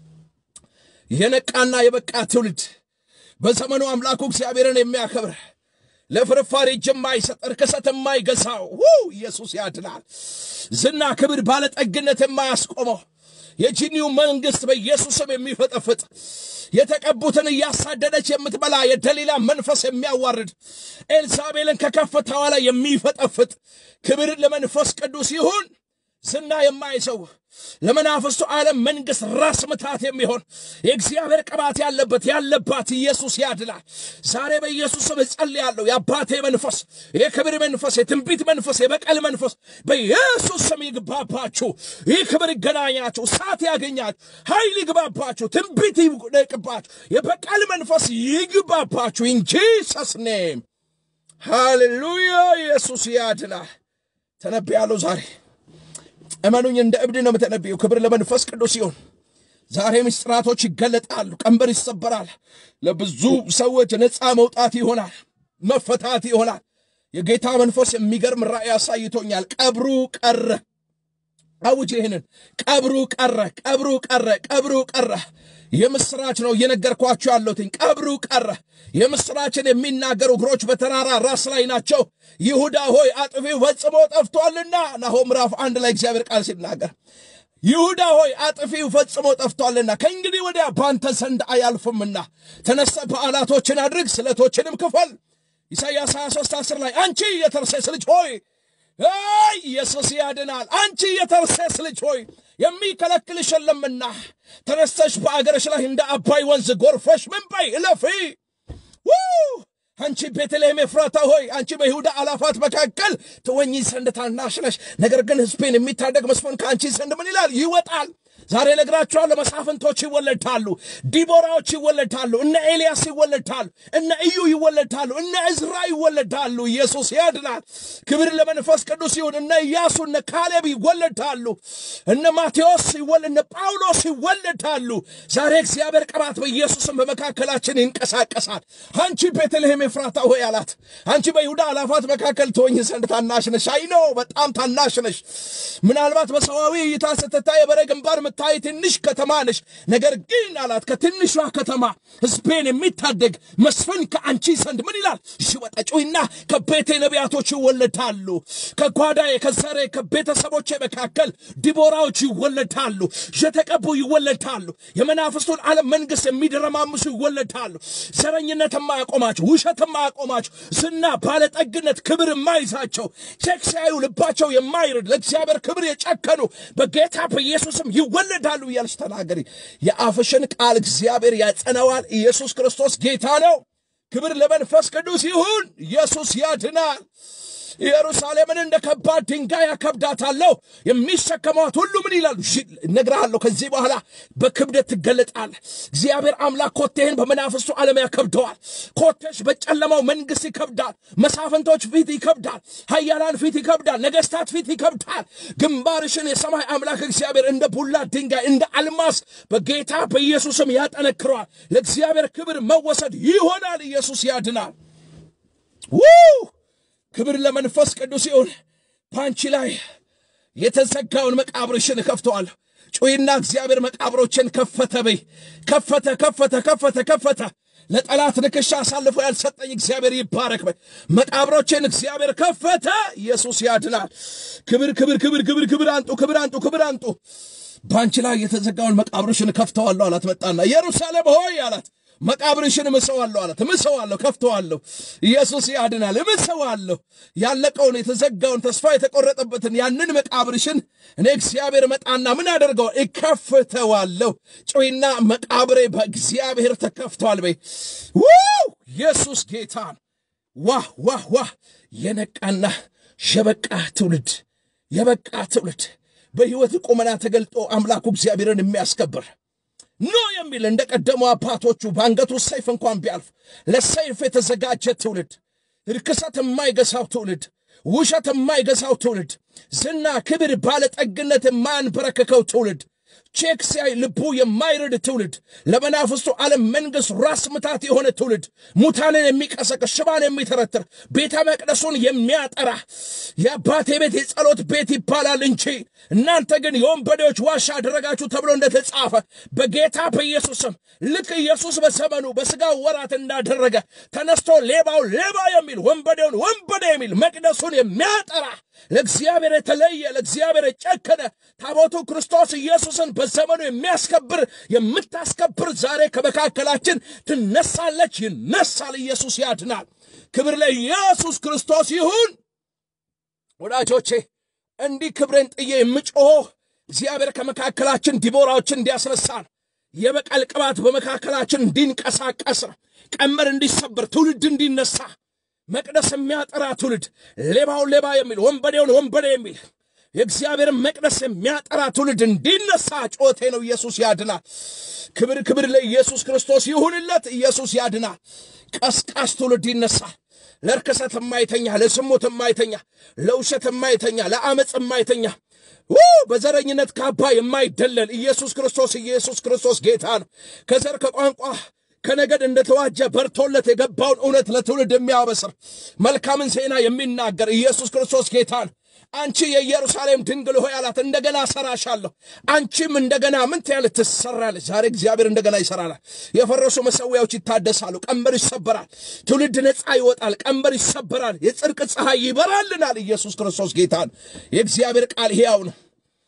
የነቃና የበቃ ትውልድ በዘመኑ አምላኩ እግዚአብሔርን የሚያከብር ለፍርፋሪ እጅ የማይሰጥ ርክሰት የማይገዛው ኢየሱስ ያድናል። ዝና፣ ክብር፣ ባለጠግነት የማያስቆመው የጂኒው መንግሥት በኢየሱስም የሚፈጠፍጥ የተቀቡትን እያሳደደች የምትበላ የደሊላ መንፈስ የሚያዋርድ ኤልዛቤልን ከከፍታዋ ላይ የሚፈጠፍጥ ክብር ለመንፈስ ቅዱስ ይሁን። ዝና የማይሰው ለመናፍስቱ ዓለም መንግሥት ራስ ምታት የሚሆን የእግዚአብሔር ቅባት ያለበት ያለባት ኢየሱስ ያድናል። ዛሬ በኢየሱስ ስም እጸልያለሁ። የአባቴ መንፈስ፣ የክብር መንፈስ፣ የትንቢት መንፈስ፣ የበቀል መንፈስ በኢየሱስ ስም ይግባባችሁ። ይህ ክብር ይገናኛችሁ፣ እሳት ያገኛችሁ፣ ኃይል ይግባባችሁ፣ ትንቢት ይቅባችሁ፣ የበቀል መንፈስ ይግባባችሁ። ኢን ጂሰስ ኔም ሃሌሉያ። ኢየሱስ ያድናል። ተነብያለሁ ዛሬ እመኑኝ፣ እንደ እብድ ነው የምተነብየው። ክብር ለመንፈስ ቅዱስ ይሁን። ዛሬ ምስጢራቶች ይገለጣሉ፣ ቀንበር ይሰበራል። ለብዙ ሰዎች ነፃ መውጣት ይሆናል፣ መፈታት ይሆናል። የጌታ መንፈስ የሚገርም ራእይ አሳይቶኛል። ቀብሩ ቀረ። አውጅ ይህንን ቀብሩ ቀረ፣ ቀብሩ ቀረ፣ ቀብሩ ቀረ። የምስራች ነው እየነገርኳችሁ ያለሁትኝ። ቀብሩ ቀረ። የምስራችን የሚናገሩ እግሮች በተራራ ራስ ላይ ናቸው። ይሁዳ ሆይ አጥፊው ፈጽሞ ጠፍቷልና። ናሆም ምዕራፍ አንድ ላይ እግዚአብሔር ቃል ሲናገር ይሁዳ ሆይ አጥፊው ፈጽሞ ጠፍቷልና ከእንግዲህ ወዲያ ባንተ ዘንድ አያልፍምና ተነስተ በዓላቶችን አድርግ፣ ስለቶችንም ክፈል። ኢሳይያስ 23 10 ላይ አንቺ የተርሴስ ልጅ ሆይ አይ ኢየሱስ ያድናል። አንቺ የተርሴስ ልጅ ሆይ የሚከለክልሽ የለምና ተነስተሽ በአገርሽ ላይ እንደ አባይ ወንዝ ጎርፈሽ ምን በይ እለፊ። አንቺ ቤተልሔም ኤፍራታ ሆይ አንቺ በይሁዳ አላፋት መካከል ትወኚ ዘንድ ታናሽ ነሽ፣ ነገር ግን ሕዝቤን የሚታደግ መስፍን ከአንቺ ዘንድ ምን ይላል ይወጣል። ዛሬ ነግራችኋለሁ። መሳፍንቶች ይወለዳሉ፣ ዲቦራዎች ይወለዳሉ፣ እነ ኤልያስ ይወለዳሉ፣ እነ እዩ ይወለዳሉ፣ እነ እዝራ ይወለዳሉ። ኢየሱስ ያድናል። ክብር ለመንፈስ ቅዱስ ይሁን። እነ ኢያሱ እነ ካሌብ ይወለዳሉ፣ እነ ማቴዎስ እነ ጳውሎስ ይወለዳሉ። ዛሬ እግዚአብሔር ቅባት በኢየሱስም በመካከላችን ይንቀሳቀሳል። አንቺ ቤተልሔም ኤፍራታ ሆይ አላት፣ አንቺ በይሁዳ አላፋት መካከል ትሆኝ ዘንድ ታናሽ ነሽ። አይ ነው በጣም ታናሽ ነሽ። ምናልባት በሰዋዊ እይታ ስትታይ የበሬ ግንባር የምትታይ ትንሽ ከተማ ነሽ። ነገር ግን አላት ከትንሿ ከተማ ሕዝቤን የሚታደግ መስፍን ከአንቺ ዘንድ ምን ይላል ይወጣ። ጩይና ከቤቴ ነቢያቶች ይወለዳሉ፣ ከጓዳዬ ከዘሬ ከቤተሰቦቼ መካከል ዲቦራዎች ይወለዳሉ፣ የተቀቡ ይወለዳሉ፣ የመናፍስቱን ዓለም መንግሥት የሚደረማምሱ ይወለዳሉ። ዘረኝነት የማያቆማቸው፣ ውሸት የማያቆማቸው፣ ዝና፣ ባለጠግነት፣ ክብር የማይዛቸው ቼክ ሲያዩ ልባቸው የማይርድ ለእግዚአብሔር ክብር የጨከኑ በጌታ በኢየሱስም ይወለዳሉ እያልሽ ተናገሪ። የአፍሽን ቃል እግዚአብሔር ያጸነዋል። ኢየሱስ ክርስቶስ ጌታ ነው። ክብር ለመንፈስ ቅዱስ ይሁን። ኢየሱስ ያድናል። ኢየሩሳሌምን እንደ ከባድ ድንጋይ ያከብዳታለሁ። የሚሸከሟት ሁሉ ምን ይላሉ? እነግርሃለሁ። ከዚህ በኋላ በክብደት ትገለጣለህ። እግዚአብሔር አምላክ ኮቴህን በመናፍስቱ ዓለም ያከብደዋል። ኮቴሽ በጨለማው መንግሥት ይከብዳል። መሳፍንቶች ፊት ይከብዳል። ኃያላን ፊት ይከብዳል። ነገሥታት ፊት ይከብዳል። ግንባርሽን የሰማይ አምላክ እግዚአብሔር እንደ ቡላ ድንጋይ እንደ አልማስ በጌታ በኢየሱስም ያጠነክረዋል። ለእግዚአብሔር ክብር መወሰድ ይሆናል። ኢየሱስ ያድናል። ው ክብር ለመንፈስ ቅዱስ ይሁን። በአንቺ ላይ የተዘጋውን መቃብርሽን እከፍተዋለሁ። ጩይና እግዚአብሔር መቃብሮችን ከፈተ በይ። ከፈተ፣ ከፈተ፣ ከፈተ፣ ከፈተ። ለጠላት ንክሻ አሳልፎ ያልሰጠኝ እግዚአብሔር ይባረክ በይ። መቃብሮችን እግዚአብሔር ከፈተ። ኢየሱስ ያድናል። ክብር፣ ክብር፣ ክብር፣ ክብር፣ ክብር አንጡ፣ ክብር አንጡ፣ ክብር አንጡ። በአንቺ ላይ የተዘጋውን መቃብርሽን ከፍተዋለሁ አላት። መጣና ኢየሩሳሌም ሆይ አላት መቃብርሽን እምሰዋለሁ አላት። እምሰዋለሁ፣ ከፍተዋለሁ። ኢየሱስ ያድናል። እምሰዋለሁ። ያለቀውን የተዘጋውን ተስፋ የተቆረጠበትን ያንን መቃብርሽን እኔ እግዚአብሔር መጣና ምን አደርገዋል? እከፍተዋለሁ። ጩይና መቃብሬ በእግዚአብሔር ተከፍተዋል በይ። ውው ኢየሱስ ጌታን ዋህ ዋህ ዋህ የነቃና የበቃ ትውልድ የበቃ ትውልድ በሕይወት ቁመና ተገልጦ አምላኩ እግዚአብሔርን የሚያስከብር ኖ የሚል እንደ ቀደሙ አባቶቹ በአንገቱ ሰይፍ እንኳን ቢያልፍ ለሰይፍ የተዘጋጀ ትውልድ፣ ርክሰት የማይገዛው ትውልድ፣ ውሸት የማይገዛው ትውልድ፣ ዝና፣ ክብር፣ ባለጠግነት የማያንበረክከው ትውልድ፣ ቼክ ሲያይ ልቡ የማይርድ ትውልድ፣ ለመናፍስቱ ዓለም መንግሥት ራስ ምታት የሆነ ትውልድ፣ ሙታንን የሚቀሰቅስ ሽባን የሚተረትር ቤተ መቅደሱን የሚያጠራ የአባቴ ቤት የጸሎት ቤት ይባላል እንጂ እናንተ ግን የወንበዴዎች ዋሻ አደረጋችሁ ተብሎ እንደተጻፈ በጌታ በኢየሱስም ልክ ኢየሱስ በዘመኑ በሥጋው ወራት እንዳደረገ ተነስቶ ሌባው ሌባ የሚል ወንበዴውን ወንበዴ የሚል መቅደሱን የሚያጠራ ለእግዚአብሔር የተለየ ለእግዚአብሔር የጨከነ ታቦቱ ክርስቶስ ኢየሱስን በዘመኑ የሚያስከብር የምታስከብር ዛሬ ከመካከላችን ትነሳለች። ይነሳል። ኢየሱስ ያድናል። ክብር ለኢየሱስ ክርስቶስ ይሁን። ወዳጆቼ እንዲህ ክብሬን ጥዬ የምጮህ እግዚአብሔር ከመካከላችን ዲቦራዎችን እንዲያስነሳን የበቀል ቅባት በመካከላችን እንዲንቀሳቀስ ቀመር እንዲሰበር ትውልድ እንዲነሳ መቅደስ የሚያጠራ ትውልድ ሌባውን ሌባ የሚል ወንበዴውን ወንበዴ የሚል የእግዚአብሔርን መቅደስ የሚያጠራ ትውልድ እንዲነሳ ጮቴ ነው። ኢየሱስ ያድናል። ክብር ክብር ለኢየሱስ ክርስቶስ ይሁንለት። ኢየሱስ ያድናል። ቀስቃሽ ትውልድ ይነሳል። ለርክሰት የማይተኛ ለስሙት የማይተኛ ለውሸት የማይተኛ ለአመፅ የማይተኛ በዘረኝነት ካባ የማይደለል ኢየሱስ ክርስቶስ ኢየሱስ ክርስቶስ ጌታ ነው። ከዘር ከቋንቋ ከነገድ እንደተዋጀ በርቶለት የገባውን እውነት ለትውልድ የሚያበስር መልካምን ዜና የሚናገር ኢየሱስ ክርስቶስ ጌታ ነው። አንቺ የኢየሩሳሌም ድንግል ሆይ አላት፣ እንደገና እሰራሻለሁ። አንቺም እንደገና ምን ትያለሽ? ትሰራለች። ዛሬ እግዚአብሔር እንደገና ይሰራላል። የፈረሱ መሠዊያዎች ይታደሳሉ። ቀንበር ይሰበራል። ትውልድ ነፃ ይወጣል። ቀንበር ይሰበራል። የጽድቅ ፀሐይ ይበራልናል። ኢየሱስ ክርስቶስ ጌታን የእግዚአብሔር ቃል ሕያው ነው።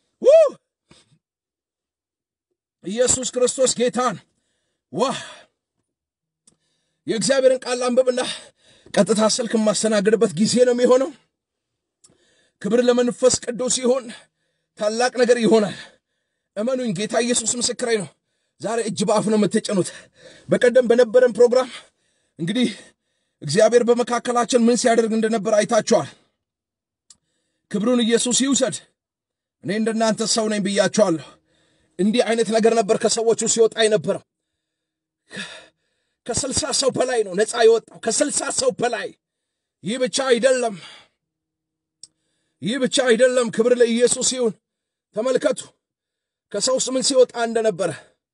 ኢየሱስ ክርስቶስ ጌታን ዋህ የእግዚአብሔርን ቃል አንብብና ቀጥታ ስልክ የማስተናግድበት ጊዜ ነው የሚሆነው። ክብር ለመንፈስ ቅዱስ ይሁን። ታላቅ ነገር ይሆናል። እመኑኝ፣ ጌታ ኢየሱስ ምስክሬ ነው። ዛሬ እጅ በአፍ ነው የምትጭኑት። በቀደም በነበረን ፕሮግራም እንግዲህ እግዚአብሔር በመካከላችን ምን ሲያደርግ እንደነበር አይታችኋል። ክብሩን ኢየሱስ ይውሰድ። እኔ እንደናንተ ሰው ነኝ ብያችኋለሁ። እንዲህ አይነት ነገር ነበር ከሰዎቹ ሲወጣ የነበረው። ከስልሳ ሰው በላይ ነው ነፃ የወጣው። ከስልሳ ሰው በላይ ይህ ብቻ አይደለም ይህ ብቻ አይደለም። ክብር ለኢየሱስ ይሁን። ተመልከቱ ከሰው ውስጥ ምን ሲወጣ እንደነበረ።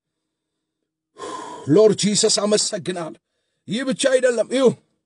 ሎርድ ጂሰስ አመሰግናል። ይህ ብቻ አይደለም። ይሁ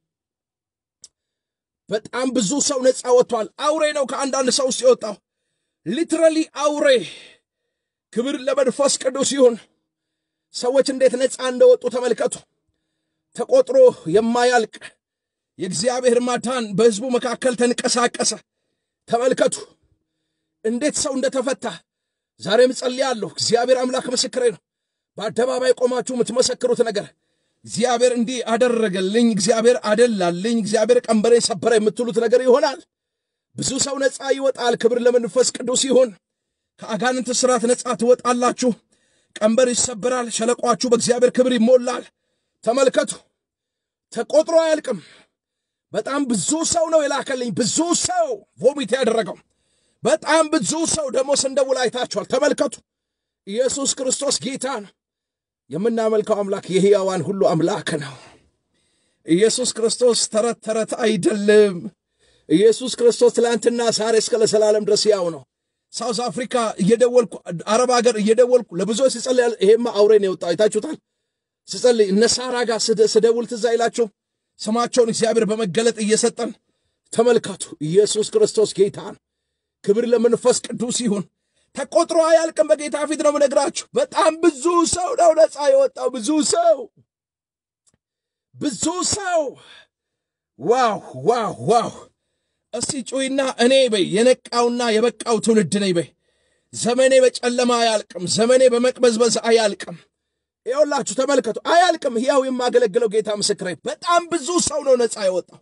በጣም ብዙ ሰው ነፃ ወጥቷል። አውሬ ነው ከአንዳንድ ሰው ውስጥ የወጣው ሊትራሊ አውሬ ክብር ለመንፈስ ቅዱስ ይሁን። ሰዎች እንዴት ነፃ እንደወጡ ተመልከቱ። ተቆጥሮ የማያልቅ የእግዚአብሔር ማዳን በሕዝቡ መካከል ተንቀሳቀሰ። ተመልከቱ እንዴት ሰው እንደተፈታ። ዛሬም ጸልያለሁ። እግዚአብሔር አምላክ ምስክሬ ነው። በአደባባይ ቆማችሁ የምትመሰክሩት ነገር እግዚአብሔር እንዲህ አደረገልኝ፣ እግዚአብሔር አደላልኝ፣ እግዚአብሔር ቀንበሬ ሰበረ የምትሉት ነገር ይሆናል። ብዙ ሰው ነፃ ይወጣል። ክብር ለመንፈስ ቅዱስ ይሁን። ከአጋንንት ስራት ነፃ ትወጣላችሁ። ቀንበር ይሰበራል። ሸለቋችሁ በእግዚአብሔር ክብር ይሞላል። ተመልከቱ፣ ተቆጥሮ አያልቅም። በጣም ብዙ ሰው ነው የላከልኝ። ብዙ ሰው ቮሚት ያደረገው በጣም ብዙ ሰው ደግሞ ስንደውል አይታችኋል። ተመልከቱ፣ ኢየሱስ ክርስቶስ ጌታ ነው። የምናመልከው አምላክ የሕያዋን ሁሉ አምላክ ነው። ኢየሱስ ክርስቶስ ተረት ተረት አይደለም። ኢየሱስ ክርስቶስ ትላንትና ዛሬ እስከ ለዘላለም ድረስ ያው ነው። ሳውዝ አፍሪካ እየደወልኩ አረብ ሀገር እየደወልኩ ለብዙዎች ስጸልይ፣ ይሄማ አውሬ ነው የወጣው አይታችሁታል። ስጸልይ እነ ሳራ ጋር ስደውል ትዝ አይላችሁ? ስማቸውን እግዚአብሔር በመገለጥ እየሰጠን ተመልከቱ። ኢየሱስ ክርስቶስ ጌታ ነው። ክብር ለመንፈስ ቅዱስ ይሁን። ተቆጥሮ አያልቅም። በጌታ ፊት ነው የምነግራችሁ። በጣም ብዙ ሰው ነው ነፃ የወጣው። ብዙ ሰው ብዙ ሰው ዋው ዋው ዋው! እስቲ ጩይና እኔ በይ የነቃውና የበቃው ትውልድ ነኝ በይ። ዘመኔ በጨለማ አያልቅም። ዘመኔ በመቅበዝበዝ አያልቅም። ይኸውላችሁ ተመልከቱ፣ አያልቅም። ሕያው የማገለግለው ጌታ ምስክሬ። በጣም ብዙ ሰው ነው ነፃ የወጣው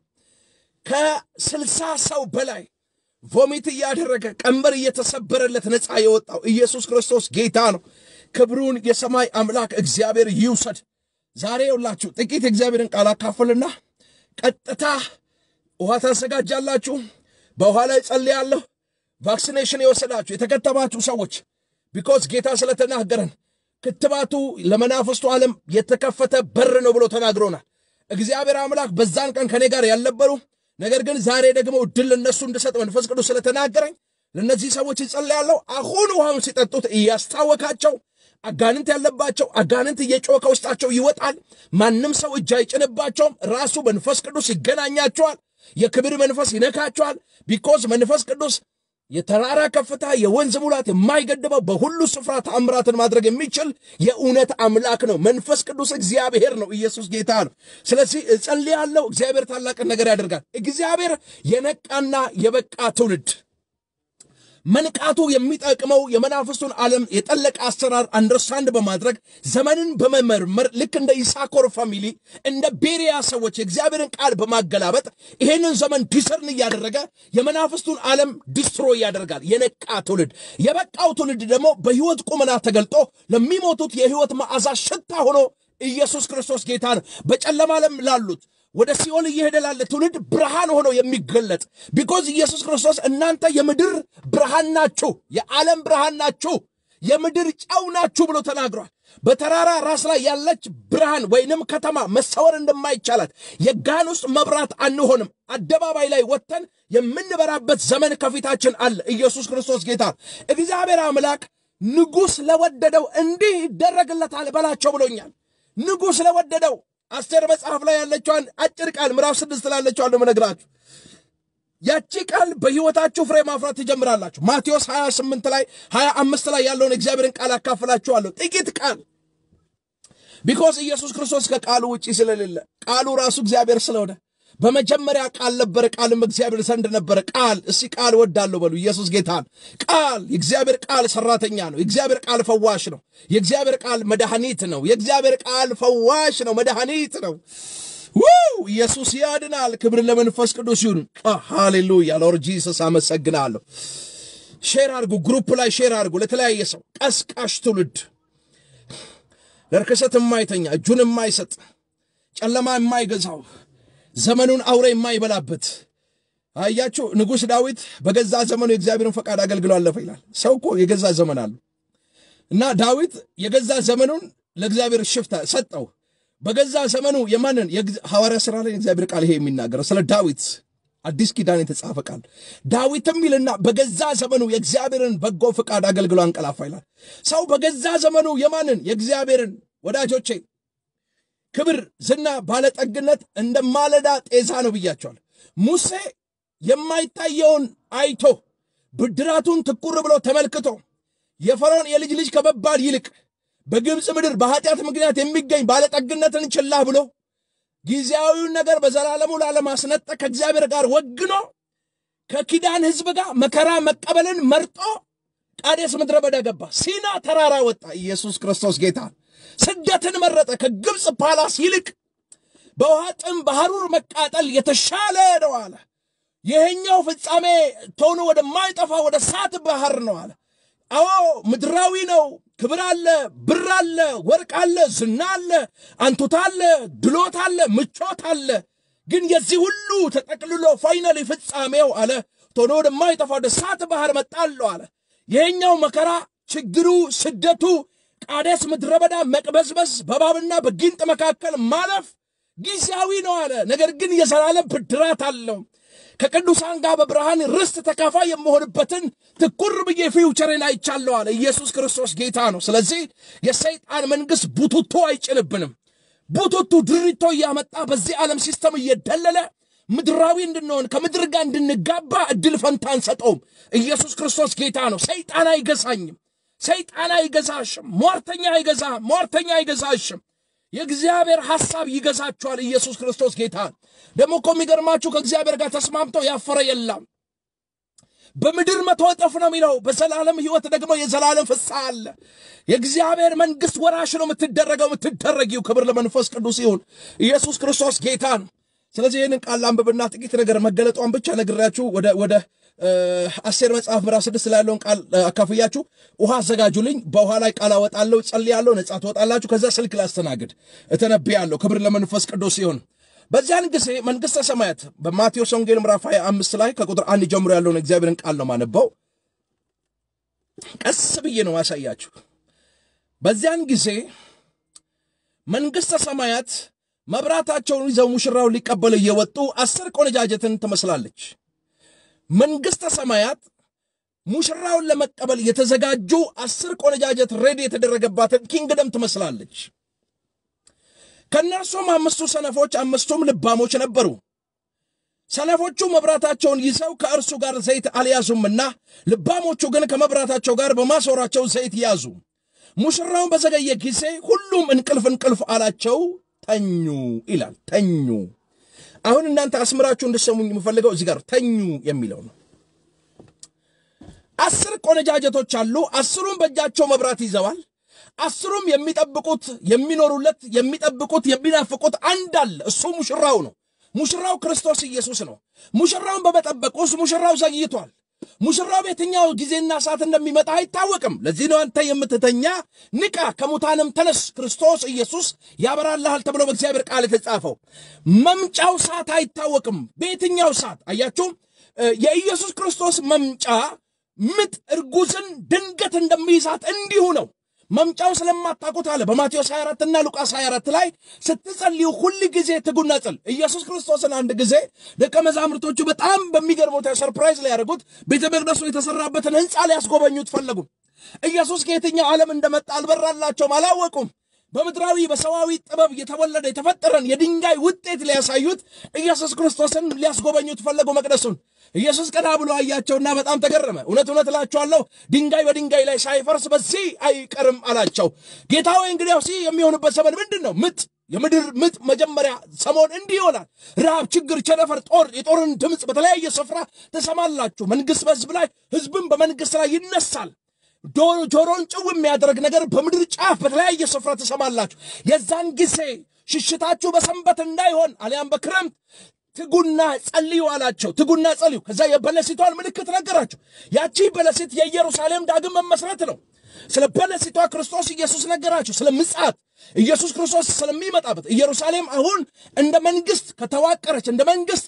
ከስልሳ ሰው በላይ ቮሚት እያደረገ ቀንበር እየተሰበረለት ነፃ የወጣው ኢየሱስ ክርስቶስ ጌታ ነው። ክብሩን የሰማይ አምላክ እግዚአብሔር ይውሰድ። ዛሬ የውላችሁ ጥቂት የእግዚአብሔርን ቃል አካፍልና ቀጥታ ውሃ ታዘጋጃላችሁ። በውሃ ላይ ጸልያለሁ። ቫክሲኔሽን የወሰዳችሁ የተከተባችሁ ሰዎች ቢኮዝ ጌታ ስለተናገረን ክትባቱ ለመናፍስቱ ዓለም የተከፈተ በር ነው ብሎ ተናግሮናል። እግዚአብሔር አምላክ በዛን ቀን ከኔ ጋር ያልነበሩ ነገር ግን ዛሬ ደግሞ እድል ለነሱ እንድሰጥ መንፈስ ቅዱስ ስለተናገረኝ ለእነዚህ ሰዎች ይጸልያለሁ። አሁን ውሃውን ሲጠጡት እያስታወካቸው አጋንንት ያለባቸው አጋንንት እየጮኸ ከውስጣቸው ይወጣል። ማንም ሰው እጅ አይጭንባቸውም። ራሱ መንፈስ ቅዱስ ይገናኛቸዋል። የክብር መንፈስ ይነካቸዋል። ቢኮዝ መንፈስ ቅዱስ የተራራ ከፍታ፣ የወንዝ ሙላት የማይገድበው በሁሉ ስፍራ ተአምራትን ማድረግ የሚችል የእውነት አምላክ ነው። መንፈስ ቅዱስ እግዚአብሔር ነው። ኢየሱስ ጌታ ነው። ስለዚህ እጸልያለሁ። እግዚአብሔር ታላቅን ነገር ያደርጋል። እግዚአብሔር የነቃና የበቃ ትውልድ መንቃቱ የሚጠቅመው የመናፍስቱን ዓለም የጠለቀ አሰራር አንደርስታንድ በማድረግ ዘመንን በመመርመር ልክ እንደ ይሳኮር ፋሚሊ እንደ ቤሪያ ሰዎች የእግዚአብሔርን ቃል በማገላበጥ ይሄንን ዘመን ዲሰርን እያደረገ የመናፍስቱን ዓለም ዲስትሮ ያደርጋል። የነቃ ትውልድ፣ የበቃው ትውልድ ደግሞ በሕይወት ቁመና ተገልጦ ለሚሞቱት የሕይወት መዓዛ ሽታ ሆኖ ኢየሱስ ክርስቶስ ጌታ ነው። በጨለማ ዓለም ላሉት ወደ ሲኦል እየሄደ ላለ ትውልድ ብርሃን ሆኖ የሚገለጥ ቢኮዝ ኢየሱስ ክርስቶስ እናንተ የምድር ብርሃን ናችሁ፣ የዓለም ብርሃን ናችሁ፣ የምድር ጨው ናችሁ ብሎ ተናግሯል። በተራራ ራስ ላይ ያለች ብርሃን ወይንም ከተማ መሰወር እንደማይቻላት የጋን ውስጥ መብራት አንሆንም። አደባባይ ላይ ወጥተን የምንበራበት ዘመን ከፊታችን አለ። ኢየሱስ ክርስቶስ ጌታ እግዚአብሔር አምላክ ንጉሥ ለወደደው እንዲህ ይደረግለታል በላቸው ብሎኛል። ንጉሥ ለወደደው አስቴር መጽሐፍ ላይ ያለችዋን አጭር ቃል ምዕራፍ ስድስት ላለችው አለ መነግራችሁ ያቺ ቃል በሕይወታችሁ ፍሬ ማፍራት ትጀምራላችሁ። ማቴዎስ 28 ላይ 25 ላይ ያለውን እግዚአብሔርን ቃል አካፍላችኋለሁ። ጥቂት ቃል ቢኮዝ ኢየሱስ ክርስቶስ ከቃሉ ውጪ ስለሌለ ቃሉ ራሱ እግዚአብሔር ስለሆነ በመጀመሪያ ቃል ነበረ፣ ቃልም እግዚአብሔር ዘንድ ነበረ። ቃል እስቲ ቃል ወዳለሁ በሉ። ኢየሱስ ጌታ ነው። ቃል የእግዚአብሔር ቃል ሰራተኛ ነው። የእግዚአብሔር ቃል ፈዋሽ ነው። የእግዚአብሔር ቃል መድኃኒት ነው። የእግዚአብሔር ቃል ፈዋሽ ነው፣ መድኃኒት ነው። ውው ኢየሱስ ያድናል። ክብር ለመንፈስ ቅዱስ ይሁን። ሃሌሉያ ሎርድ ጂሰስ አመሰግናለሁ። ሼር አድርጉ፣ ግሩፕ ላይ ሼር አድርጉ። ለተለያየ ሰው ቀስቃሽ ትውልድ ለርክሰት የማይተኛ እጁን የማይሰጥ ጨለማ የማይገዛው ዘመኑን አውሬ የማይበላበት አያችሁ። ንጉሥ ዳዊት በገዛ ዘመኑ የእግዚአብሔርን ፈቃድ አገልግሎ አለፈ ይላል። ሰው እኮ የገዛ ዘመን አለው እና ዳዊት የገዛ ዘመኑን ለእግዚአብሔር ሽፍታ ሰጠው። በገዛ ዘመኑ የማንን ሐዋርያ ሥራ ላይ እግዚአብሔር ቃል ይሄ የሚናገረው ስለ ዳዊት አዲስ ኪዳን የተጻፈ ቃል ዳዊትም ይልና በገዛ ዘመኑ የእግዚአብሔርን በጎ ፈቃድ አገልግሎ አንቀላፋ ይላል። ሰው በገዛ ዘመኑ የማንን የእግዚአብሔርን ወዳጆቼ ክብር፣ ዝና፣ ባለጠግነት እንደ ማለዳ ጤዛ ነው ብያቸዋል። ሙሴ የማይታየውን አይቶ ብድራቱን ትኩር ብሎ ተመልክቶ የፈርዖን የልጅ ልጅ ከመባል ይልቅ በግብፅ ምድር በኃጢአት ምክንያት የሚገኝ ባለጠግነትን ችላ ብሎ ጊዜያዊውን ነገር በዘላለሙ ላለማስነጠቅ ከእግዚአብሔር ጋር ወግኖ ከኪዳን ሕዝብ ጋር መከራ መቀበልን መርጦ ቃዴስ ምድረ በዳ ገባ። ሲና ተራራ ወጣ። ኢየሱስ ክርስቶስ ጌታ ስደትን መረጠ። ከግብፅ ፓላስ ይልቅ በውሃ ጥም በሐሩር መቃጠል የተሻለ ነው አለ። ይሄኛው ፍጻሜ ቶሎ ወደማይጠፋ ወደ እሳት ባህር ነው አለ። አዎ ምድራዊ ነው። ክብር አለ፣ ብር አለ፣ ወርቅ አለ፣ ዝና አለ፣ አንቱታ አለ፣ ድሎት አለ፣ ምቾት አለ። ግን የዚህ ሁሉ ተጠቅልሎ ፋይናሊ ፍጻሜው አለ ቶሎ ወደማይጠፋ ወደ እሳት ባህር መጣለሁ አለ። ይሄኛው መከራ፣ ችግሩ፣ ስደቱ፣ ቃዴስ ምድረ በዳ መቅበዝበዝ፣ በእባብና በጊንጥ መካከል ማለፍ ጊዜያዊ ነው አለ። ነገር ግን የዘላለም ብድራት አለው። ከቅዱሳን ጋር በብርሃን ርስት ተካፋይ የምሆንበትን ትኩር ብዬ ፊውቸርን አይቻለሁ አለ። ኢየሱስ ክርስቶስ ጌታ ነው። ስለዚህ የሰይጣን መንግሥት ቡቱቶ አይጭንብንም። ቡቱቱ ድሪቶ እያመጣ በዚህ ዓለም ሲስተም እየደለለ ምድራዊ እንድንሆን ከምድር ጋር እንድንጋባ እድል ፈንታ አንሰጠውም። ኢየሱስ ክርስቶስ ጌታ ነው። ሰይጣን አይገዛኝም። ሰይጣን አይገዛሽም። ሟርተኛ አይገዛ ሟርተኛ አይገዛሽም። የእግዚአብሔር ሐሳብ ይገዛችኋል። ኢየሱስ ክርስቶስ ጌታ ደግሞ እኮ የሚገርማችሁ ከእግዚአብሔር ጋር ተስማምተው ያፈረ የለም። በምድር መቶ እጥፍ ነው የሚለው፣ በዘላለም ሕይወት ደግሞ የዘላለም ፍስሐ አለ። የእግዚአብሔር መንግሥት ወራሽ ነው የምትደረገው የምትደረጊው። ክብር ለመንፈስ ቅዱስ ይሁን። ኢየሱስ ክርስቶስ ጌታ ነው። ስለዚህ ይህንን ቃል አንብብና ጥቂት ነገር መገለጧን ብቻ ነግራችሁ ወደ ወደ አስቴር መጽሐፍ ምዕራፍ ስድስት ላይ ያለውን ቃል አካፍያችሁ ውሃ አዘጋጁልኝ። በውሃ ላይ ቃል አወጣለሁ፣ ጸልያለሁ፣ ነጻ ትወጣላችሁ። ከዛ ስልክ ላስተናግድ እተነብያለሁ። ክብር ለመንፈስ ቅዱስ ይሁን። በዚያን ጊዜ መንግሥተ ሰማያት በማቴዎስ ወንጌል ምዕራፍ 25 ላይ ከቁጥር አንድ ጀምሮ ያለውን እግዚአብሔርን ቃል ነው ማነበው። ቀስ ብዬ ነው ማሳያችሁ። በዚያን ጊዜ መንግሥተ ሰማያት መብራታቸውን ይዘው ሙሽራውን ሊቀበሉ እየወጡ አስር ቆነጃጀትን ትመስላለች። መንግሥተ ሰማያት ሙሽራውን ለመቀበል የተዘጋጁ አስር ቆነጃጀት ሬዲ የተደረገባትን ኪንግደም ትመስላለች። ከእነርሱም አምስቱ ሰነፎች፣ አምስቱም ልባሞች ነበሩ። ሰነፎቹ መብራታቸውን ይዘው ከእርሱ ጋር ዘይት አልያዙምና፣ ልባሞቹ ግን ከመብራታቸው ጋር በማሰሯቸው ዘይት ያዙ። ሙሽራውን በዘገየ ጊዜ ሁሉም እንቅልፍ እንቅልፍ አላቸው፣ ተኙ ይላል። ተኙ አሁን እናንተ አስምራችሁ እንድሰሙኝ የምፈልገው እዚህ ጋር ተኙ የሚለው ነው። አስር ቆነጃጀቶች አሉ። አስሩም በእጃቸው መብራት ይዘዋል። አስሩም የሚጠብቁት የሚኖሩለት የሚጠብቁት የሚናፍቁት አንድ አለ። እሱ ሙሽራው ነው። ሙሽራው ክርስቶስ ኢየሱስ ነው። ሙሽራውን በመጠበቅ ውስጥ ሙሽራው ዘግይቷል። ሙሽራው በየትኛው ጊዜና ሰዓት እንደሚመጣ አይታወቅም። ለዚህ ነው አንተ የምትተኛ ንቃ፣ ከሙታንም ተነስ፣ ክርስቶስ ኢየሱስ ያበራልሃል ተብሎ በእግዚአብሔር ቃል የተጻፈው መምጫው ሰዓት አይታወቅም። በየትኛው ሰዓት አያችሁ፣ የኢየሱስ ክርስቶስ መምጫ ምጥ እርጉዝን ድንገት እንደሚይዛት እንዲሁ ነው። መምጫው ስለማታውቁት አለ በማቴዎስ 24 እና ሉቃስ 24 ላይ ስትጸልዩ ሁል ጊዜ ትጉና ጸል ኢየሱስ ክርስቶስን አንድ ጊዜ ደቀ መዛሙርቶቹ በጣም በሚገርመው ሰርፕራይዝ ላይ ያደረጉት ቤተ መቅደሱ የተሰራበትን ሕንፃ ሊያስጎበኙት ፈለጉ። ኢየሱስ ከየትኛው ዓለም እንደመጣ አልበራላቸውም፣ አላወቁም። በምድራዊ በሰዋዊ ጥበብ የተወለደ የተፈጠረን የድንጋይ ውጤት ሊያሳዩት ኢየሱስ ክርስቶስን ሊያስጎበኙት ፈለጉ መቅደሱን። ኢየሱስ ቀና ብሎ አያቸውና በጣም ተገረመ። እውነት እውነት እላችኋለሁ ድንጋይ በድንጋይ ላይ ሳይፈርስ በዚህ አይቀርም አላቸው። ጌታ ሆይ እንግዲያው ሲ የሚሆንበት ዘመን ምንድን ነው? ምጥ የምድር ምጥ መጀመሪያ ሰሞን እንዲህ ይሆናል። ረሃብ፣ ችግር፣ ቸነፈር፣ ጦር፣ የጦርን ድምፅ በተለያየ ስፍራ ትሰማላችሁ። መንግሥት በሕዝብ ላይ ሕዝብም በመንግሥት ላይ ይነሳል። ጆሮን ጭው የሚያደርግ ነገር በምድር ጫፍ በተለያየ ስፍራ ትሰማላችሁ። የዛን ጊዜ ሽሽታችሁ በሰንበት እንዳይሆን አሊያም በክረምት ትጉና ጸልዩ አላቸው። ትጉና ጸልዩ። ከዛ የበለሲቷን ምልክት ነገራቸው። ያቺ በለሲት የኢየሩሳሌም ዳግም መመስረት ነው። ስለ በለሲቷ ክርስቶስ ኢየሱስ ነገራቸው። ስለ ምጽአት ኢየሱስ ክርስቶስ ስለሚመጣበት ኢየሩሳሌም አሁን እንደ መንግስት ከተዋቀረች እንደ መንግስት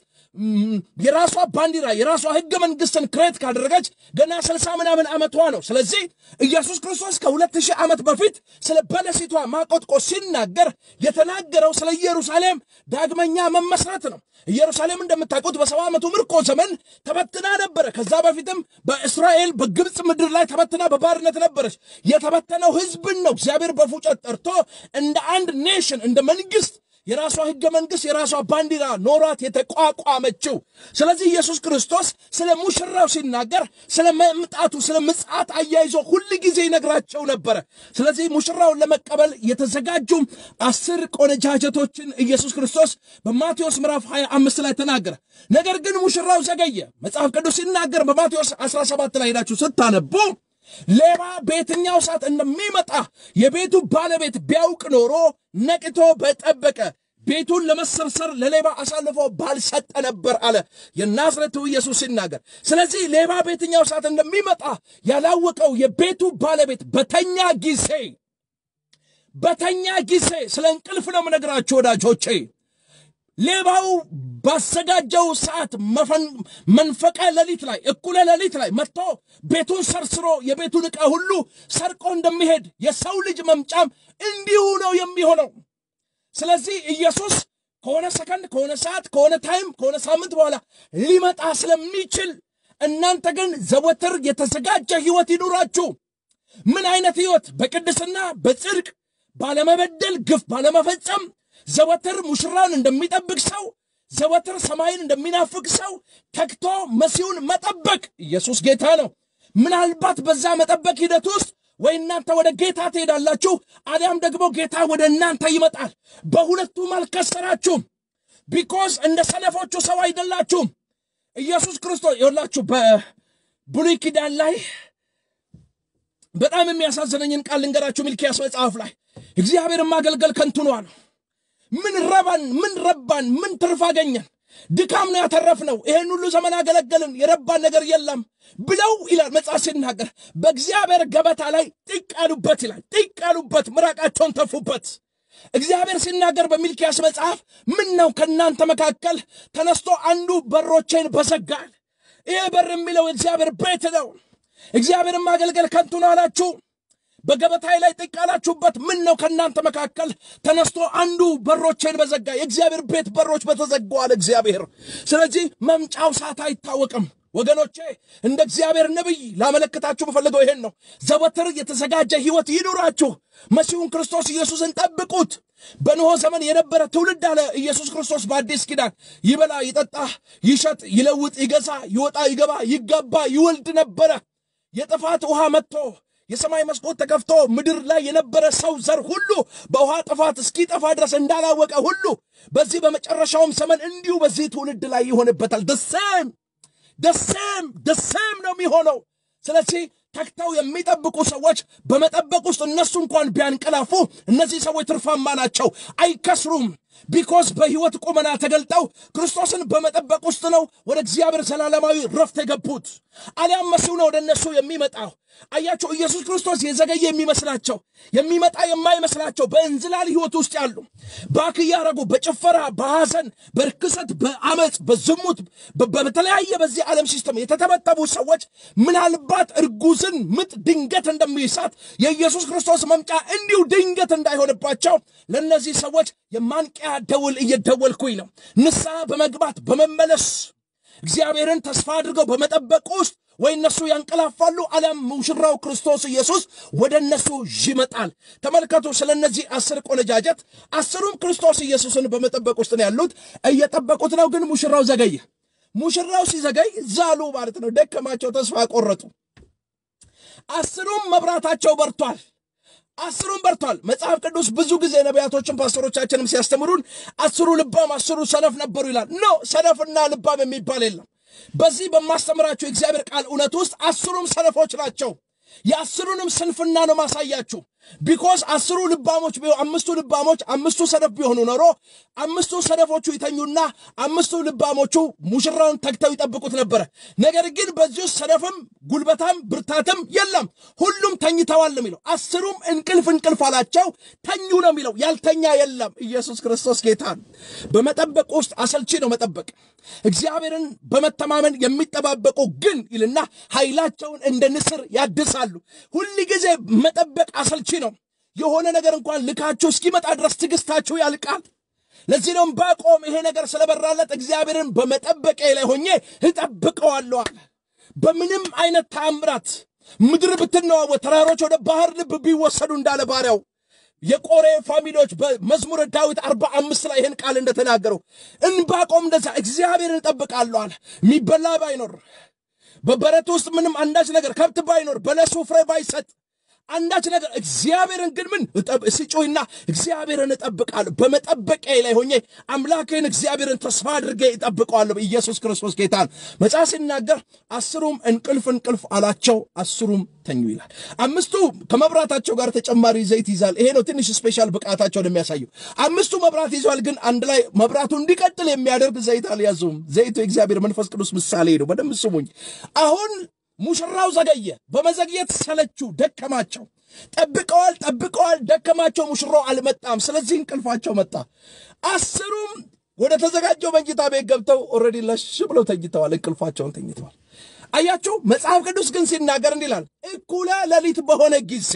የራሷ ባንዲራ የራሷ ህገ መንግስትን ክሬት ካደረገች ገና ስልሳ ምናምን ዓመቷ ነው። ስለዚህ ኢየሱስ ክርስቶስ ከሁለት ሺህ ዓመት በፊት ስለ በለሲቷ ማቆጥቆ ሲናገር የተናገረው ስለ ኢየሩሳሌም ዳግመኛ መመስረት ነው። ኢየሩሳሌም እንደምታውቁት በሰባ ዓመቱ ምርኮ ዘመን ተበትና ነበረ። ከዛ በፊትም በእስራኤል በግብፅ ምድር ላይ ተበትና በባርነት ነበረች። የተበተነው ህዝብን ነው እግዚአብሔር በፉጨት ጠርቶ እንደ አንድ ኔሽን እንደ መንግስት የራሷ ህገ መንግስት የራሷ ባንዲራ ኖሯት የተቋቋመችው። ስለዚህ ኢየሱስ ክርስቶስ ስለ ሙሽራው ሲናገር ስለ መምጣቱ ስለ ምጽአት አያይዞ ሁል ጊዜ ይነግራቸው ነበረ። ስለዚህ ሙሽራውን ለመቀበል የተዘጋጁ አስር ቆነጃጀቶችን ኢየሱስ ክርስቶስ በማቴዎስ ምዕራፍ 25 ላይ ተናገረ። ነገር ግን ሙሽራው ዘገየ። መጽሐፍ ቅዱስ ሲናገር በማቴዎስ 17 ላይ ሄዳችሁ ስታነቡ ሌባ በየትኛው ሰዓት እንደሚመጣ የቤቱ ባለቤት ቢያውቅ ኖሮ ነቅቶ በጠበቀ ቤቱን ለመሰርሰር ለሌባ አሳልፎ ባልሰጠ ነበር አለ የናዝሬቱ ኢየሱስ ሲናገር። ስለዚህ ሌባ በየትኛው ሰዓት እንደሚመጣ ያላወቀው የቤቱ ባለቤት በተኛ ጊዜ በተኛ ጊዜ ስለ እንቅልፍ ነው የምነግራችሁ ወዳጆቼ። ሌባው ባዘጋጀው ሰዓት መንፈቀ ሌሊት ላይ እኩለ ሌሊት ላይ መጥቶ ቤቱን ሰርስሮ የቤቱን ዕቃ ሁሉ ሰርቆ እንደሚሄድ የሰው ልጅ መምጫም እንዲሁ ነው የሚሆነው። ስለዚህ ኢየሱስ ከሆነ ሰከንድ፣ ከሆነ ሰዓት፣ ከሆነ ታይም፣ ከሆነ ሳምንት በኋላ ሊመጣ ስለሚችል እናንተ ግን ዘወትር የተዘጋጀ ሕይወት ይኑራችሁ። ምን አይነት ሕይወት? በቅድስና በጽድቅ ባለመበደል፣ ግፍ ባለመፈጸም ዘወትር ሙሽራውን እንደሚጠብቅ ሰው ዘወትር ሰማይን እንደሚናፍቅ ሰው ተግቶ መሲሁን መጠበቅ። ኢየሱስ ጌታ ነው። ምናልባት በዛ መጠበቅ ሂደት ውስጥ ወይ እናንተ ወደ ጌታ ትሄዳላችሁ፣ አሊያም ደግሞ ጌታ ወደ እናንተ ይመጣል። በሁለቱም አልከሰራችሁም። ቢኮዝ እንደ ሰነፎቹ ሰው አይደላችሁም። ኢየሱስ ክርስቶስ ይኸውላችሁ በብሉይ ኪዳን ላይ በጣም የሚያሳዝነኝን ቃል ልንገራችሁ። ሚልኪያስ መጽሐፍ ላይ እግዚአብሔርን ማገልገል ከንቱ ነው አለው። ምን ረባን? ምን ረባን? ምን ትርፍ አገኘን? ድካም ነው ያተረፍነው። ይሄን ሁሉ ዘመን አገለገልን፣ የረባን ነገር የለም ብለው ይላል መጽሐፍ ሲናገር፣ በእግዚአብሔር ገበታ ላይ ጢቅ አሉበት ይላል። ጢቅ አሉበት፣ ምራቃቸውን ተፉበት። እግዚአብሔር ሲናገር በሚልኪያስ መጽሐፍ ምን ነው ከእናንተ መካከል ተነስቶ አንዱ በሮቼን በዘጋል። ይሄ በር የሚለው የእግዚአብሔር ቤት ነው። እግዚአብሔርን ማገልገል ከንቱ ነው አላችሁ። በገበታዬ ላይ ጥቅ ያላችሁበት ምን ነው? ከእናንተ መካከል ተነስቶ አንዱ በሮቼን በዘጋ የእግዚአብሔር ቤት በሮች በተዘጓዋል እግዚአብሔር። ስለዚህ መምጫው ሰዓት አይታወቅም። ወገኖቼ እንደ እግዚአብሔር ነቢይ ላመለክታችሁ በፈልገው ይሄን ነው። ዘወትር የተዘጋጀ ሕይወት ይኑራችሁ። መሲሁን ክርስቶስ ኢየሱስን ጠብቁት። በኖሆ ዘመን የነበረ ትውልድ አለ ኢየሱስ ክርስቶስ በአዲስ ኪዳን ይበላ፣ ይጠጣ፣ ይሸጥ፣ ይለውጥ፣ ይገዛ፣ ይወጣ፣ ይገባ፣ ይጋባ፣ ይወልድ ነበረ። የጥፋት ውሃ መጥቶ የሰማይ መስኮት ተከፍቶ ምድር ላይ የነበረ ሰው ዘር ሁሉ በውሃ ጥፋት እስኪጠፋ ድረስ እንዳላወቀ ሁሉ በዚህ በመጨረሻውም ዘመን እንዲሁ በዚህ ትውልድ ላይ ይሆንበታል። ደሴም ደሴም ደሴም ነው የሚሆነው። ስለዚህ ተግተው የሚጠብቁ ሰዎች በመጠበቅ ውስጥ እነሱ እንኳን ቢያንቀላፉ እነዚህ ሰዎች ትርፋማ ናቸው፣ አይከስሩም። ቢኮዝ በሕይወት ቁመና ተገልጠው ክርስቶስን በመጠበቅ ውስጥ ነው ወደ እግዚአብሔር ዘላለማዊ ረፍት የገቡት። አሊያም መሲሁ ነው ወደ እነሱ የሚመጣው። አያቸው ኢየሱስ ክርስቶስ የዘገየ የሚመስላቸው የሚመጣ የማይመስላቸው በእንዝላል ሕይወት ውስጥ ያሉ ባክ እያረጉ በጭፈራ በሐዘን በርክሰት በአመፅ በዝሙት በተለያየ በዚህ ዓለም ሲስተም የተተበተቡ ሰዎች ምናልባት እርጉዝን ምጥ ድንገት እንደሚይሳት የኢየሱስ ክርስቶስ መምጫ እንዲሁ ድንገት እንዳይሆንባቸው ለእነዚህ ሰዎች የማንቂያ ደውል እየደወልኩኝ ነው። ንስሐ በመግባት በመመለስ እግዚአብሔርን ተስፋ አድርገው በመጠበቅ ውስጥ ወይ እነሱ ያንቀላፋሉ፣ አሊያም ሙሽራው ክርስቶስ ኢየሱስ ወደ እነሱ ይመጣል። ተመልከቱ፣ ስለ እነዚህ አስር ቆነጃጀት አስሩም ክርስቶስ ኢየሱስን በመጠበቅ ውስጥ ነው ያሉት። እየጠበቁት ነው፣ ግን ሙሽራው ዘገየ። ሙሽራው ሲዘገይ ዛሉ ማለት ነው፣ ደከማቸው፣ ተስፋ ቆረጡ። አስሩም መብራታቸው በርቷል። አስሩም በርቷል። መጽሐፍ ቅዱስ ብዙ ጊዜ ነቢያቶችን ፓስተሮቻችንም ሲያስተምሩን አስሩ ልባም አስሩ ሰነፍ ነበሩ ይላል። ኖ ሰነፍና ልባም የሚባል የለም። በዚህ በማስተምራችሁ የእግዚአብሔር ቃል እውነት ውስጥ አስሩም ሰነፎች ናቸው። የአስሩንም ስንፍና ነው ማሳያችሁ። ቢኮዝ አስሩ ልባሞች ቢሆ አምስቱ ልባሞች አምስቱ ሰነፍ ቢሆኑ ኖሮ አምስቱ ሰነፎቹ ይተኙና አምስቱ ልባሞቹ ሙሽራውን ተግተው ይጠብቁት ነበረ። ነገር ግን በዚህ ውስጥ ሰነፍም ጉልበታም ብርታትም የለም፣ ሁሉም ተኝተዋል ነው የሚለው። አስሩም እንቅልፍ እንቅልፍ አላቸው ተኙ ነው የሚለው። ያልተኛ የለም። ኢየሱስ ክርስቶስ ጌታ ነው። በመጠበቅ ውስጥ አሰልቺ ነው መጠበቅ። እግዚአብሔርን በመተማመን የሚጠባበቁ ግን ይልና ኃይላቸውን እንደ ንስር ያድሳሉ። ሁል ጊዜ መጠበቅ አሰልቺ ነው። የሆነ ነገር እንኳን ልካችሁ እስኪመጣ ድረስ ትዕግስታችሁ ያልቃል። ለዚህ ነው ዕንባቆም ይሄ ነገር ስለበራለት እግዚአብሔርን በመጠበቄ ላይ ሆኜ እጠብቀዋለሁ አለ። በምንም አይነት ተአምራት ምድር ብትነዋወጥ፣ ተራሮች ወደ ባህር ልብ ቢወሰዱ እንዳለ ባሪያው የቆሬ ፋሚሊዎች በመዝሙረ ዳዊት አርባ አምስት ላይ ይህን ቃል እንደተናገረው እንባቆም እንደዛ እግዚአብሔርን እጠብቃለሁ አለ። የሚበላ ባይኖር በበረት ውስጥ ምንም አንዳች ነገር ከብት ባይኖር በለሱ ፍሬ ባይሰጥ አንዳች ነገር እግዚአብሔርን ግን ምን ስጮይና እግዚአብሔርን እጠብቃለሁ። በመጠበቂያ ላይ ሆኜ አምላኬን እግዚአብሔርን ተስፋ አድርጌ እጠብቀዋለሁ። ኢየሱስ ክርስቶስ ጌታ ነው። መጽሐፍ ሲናገር አስሩም እንቅልፍ እንቅልፍ አላቸው፣ አስሩም ተኙ ይላል። አምስቱ ከመብራታቸው ጋር ተጨማሪ ዘይት ይዛል። ይሄ ነው ትንሽ ስፔሻል ብቃታቸውን የሚያሳየው። አምስቱ መብራት ይዟል፣ ግን አንድ ላይ መብራቱ እንዲቀጥል የሚያደርግ ዘይት አልያዙም። ዘይቱ የእግዚአብሔር መንፈስ ቅዱስ ምሳሌ ነው። በደንብ ስሙኝ። አሁን ሙሽራው ዘገየ። በመዘግየት ሰለቹ፣ ደከማቸው። ጠብቀዋል ጠብቀዋል፣ ደከማቸው። ሙሽራው አልመጣም። ስለዚህ እንቅልፋቸው መጣ። አስሩም ወደ ተዘጋጀው መኝታ ቤት ገብተው ኦልሬዲ ለሽ ብለው ተኝተዋል። እንቅልፋቸውን ተኝተዋል። አያችሁ፣ መጽሐፍ ቅዱስ ግን ሲናገር እንዲህ ይላል፣ እኩለ ሌሊት በሆነ ጊዜ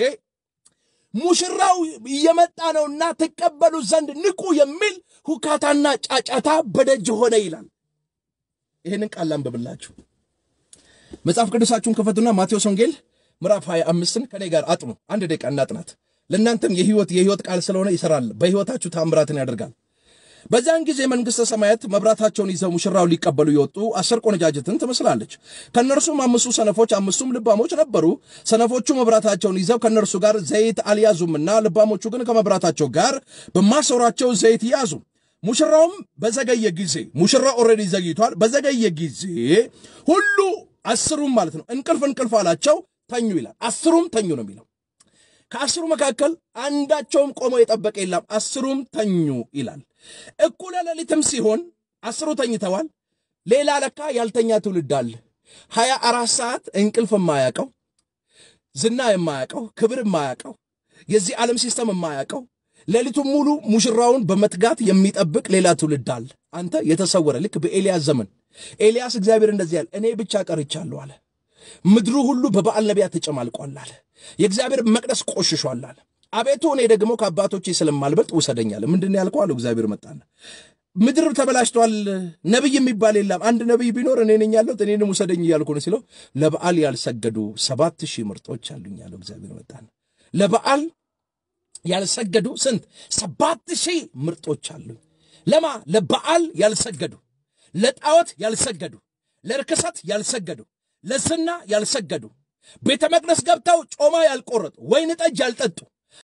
ሙሽራው እየመጣ ነውና ትቀበሉ ዘንድ ንቁ የሚል ሁካታና ጫጫታ በደጅ ሆነ ይላል። ይህንን ቃል ላንብብላችሁ። መጽሐፍ ቅዱሳችሁን ክፈቱና ማቴዎስ ወንጌል ምዕራፍ 25ን ከኔ ጋር አጥኑ። አንድ ደቂቃ እናጥናት። ለእናንተም የህይወት የህይወት ቃል ስለሆነ ይሰራል፣ በህይወታችሁ ታምራትን ያደርጋል። በዚያን ጊዜ መንግሥተ ሰማያት መብራታቸውን ይዘው ሙሽራው ሊቀበሉ የወጡ አስር ቆነጃጅትን ትመስላለች። ከእነርሱም አምስቱ ሰነፎች፣ አምስቱም ልባሞች ነበሩ። ሰነፎቹ መብራታቸውን ይዘው ከእነርሱ ጋር ዘይት አልያዙምና፣ ልባሞቹ ግን ከመብራታቸው ጋር በማሰሯቸው ዘይት ያዙ። ሙሽራውም በዘገየ ጊዜ ሙሽራው ኦልሬዲ ዘግይቷል። በዘገየ ጊዜ ሁሉ አስሩም ማለት ነው እንቅልፍ እንቅልፍ አላቸው፣ ተኙ ይላል። አስሩም ተኙ ነው የሚለው። ከአስሩ መካከል አንዳቸውም ቆሞ የጠበቀ የለም፣ አስሩም ተኙ ይላል። እኩለ ሌሊትም ሲሆን አስሩ ተኝተዋል። ሌላ ለካ ያልተኛ ትውልድ አለ። ሀያ አራት ሰዓት እንቅልፍ የማያውቀው ዝና የማያውቀው ክብር የማያውቀው የዚህ ዓለም ሲስተም የማያውቀው ሌሊቱን ሙሉ ሙሽራውን በመትጋት የሚጠብቅ ሌላ ትውልድ አለ። አንተ የተሰወረ ልክ በኤልያስ ዘመን ኤልያስ እግዚአብሔር እንደዚህ ያለ እኔ ብቻ ቀርቻለሁ አለ። ምድሩ ሁሉ በበዓል ነቢያት ተጨማልቋል አለ። የእግዚአብሔር መቅደስ ቆሽሿል አለ። አቤቱ እኔ ደግሞ ከአባቶቼ ስለማልበልጥ ውሰደኛል። ምንድን ያልከው አለው። እግዚአብሔር መጣና ምድር ተበላሽቷል፣ ነቢይ የሚባል የለም። አንድ ነቢይ ቢኖር እኔ ነኝ ያለሁት፣ እኔንም ውሰደኝ እያልኩ ነው ሲለው ለበዓል ያልሰገዱ ሰባት ሺህ ምርጦች አሉኝ ያለው እግዚአብሔር መጣና ለበዓል ያልሰገዱ ስንት ሰባት ሺህ ምርጦች አሉኝ። ለማ ለበዓል ያልሰገዱ፣ ለጣዖት ያልሰገዱ፣ ለርክሰት ያልሰገዱ፣ ለዝና ያልሰገዱ፣ ቤተ መቅደስ ገብተው ጮማ ያልቆረጡ፣ ወይን ጠጅ ያልጠጡ፣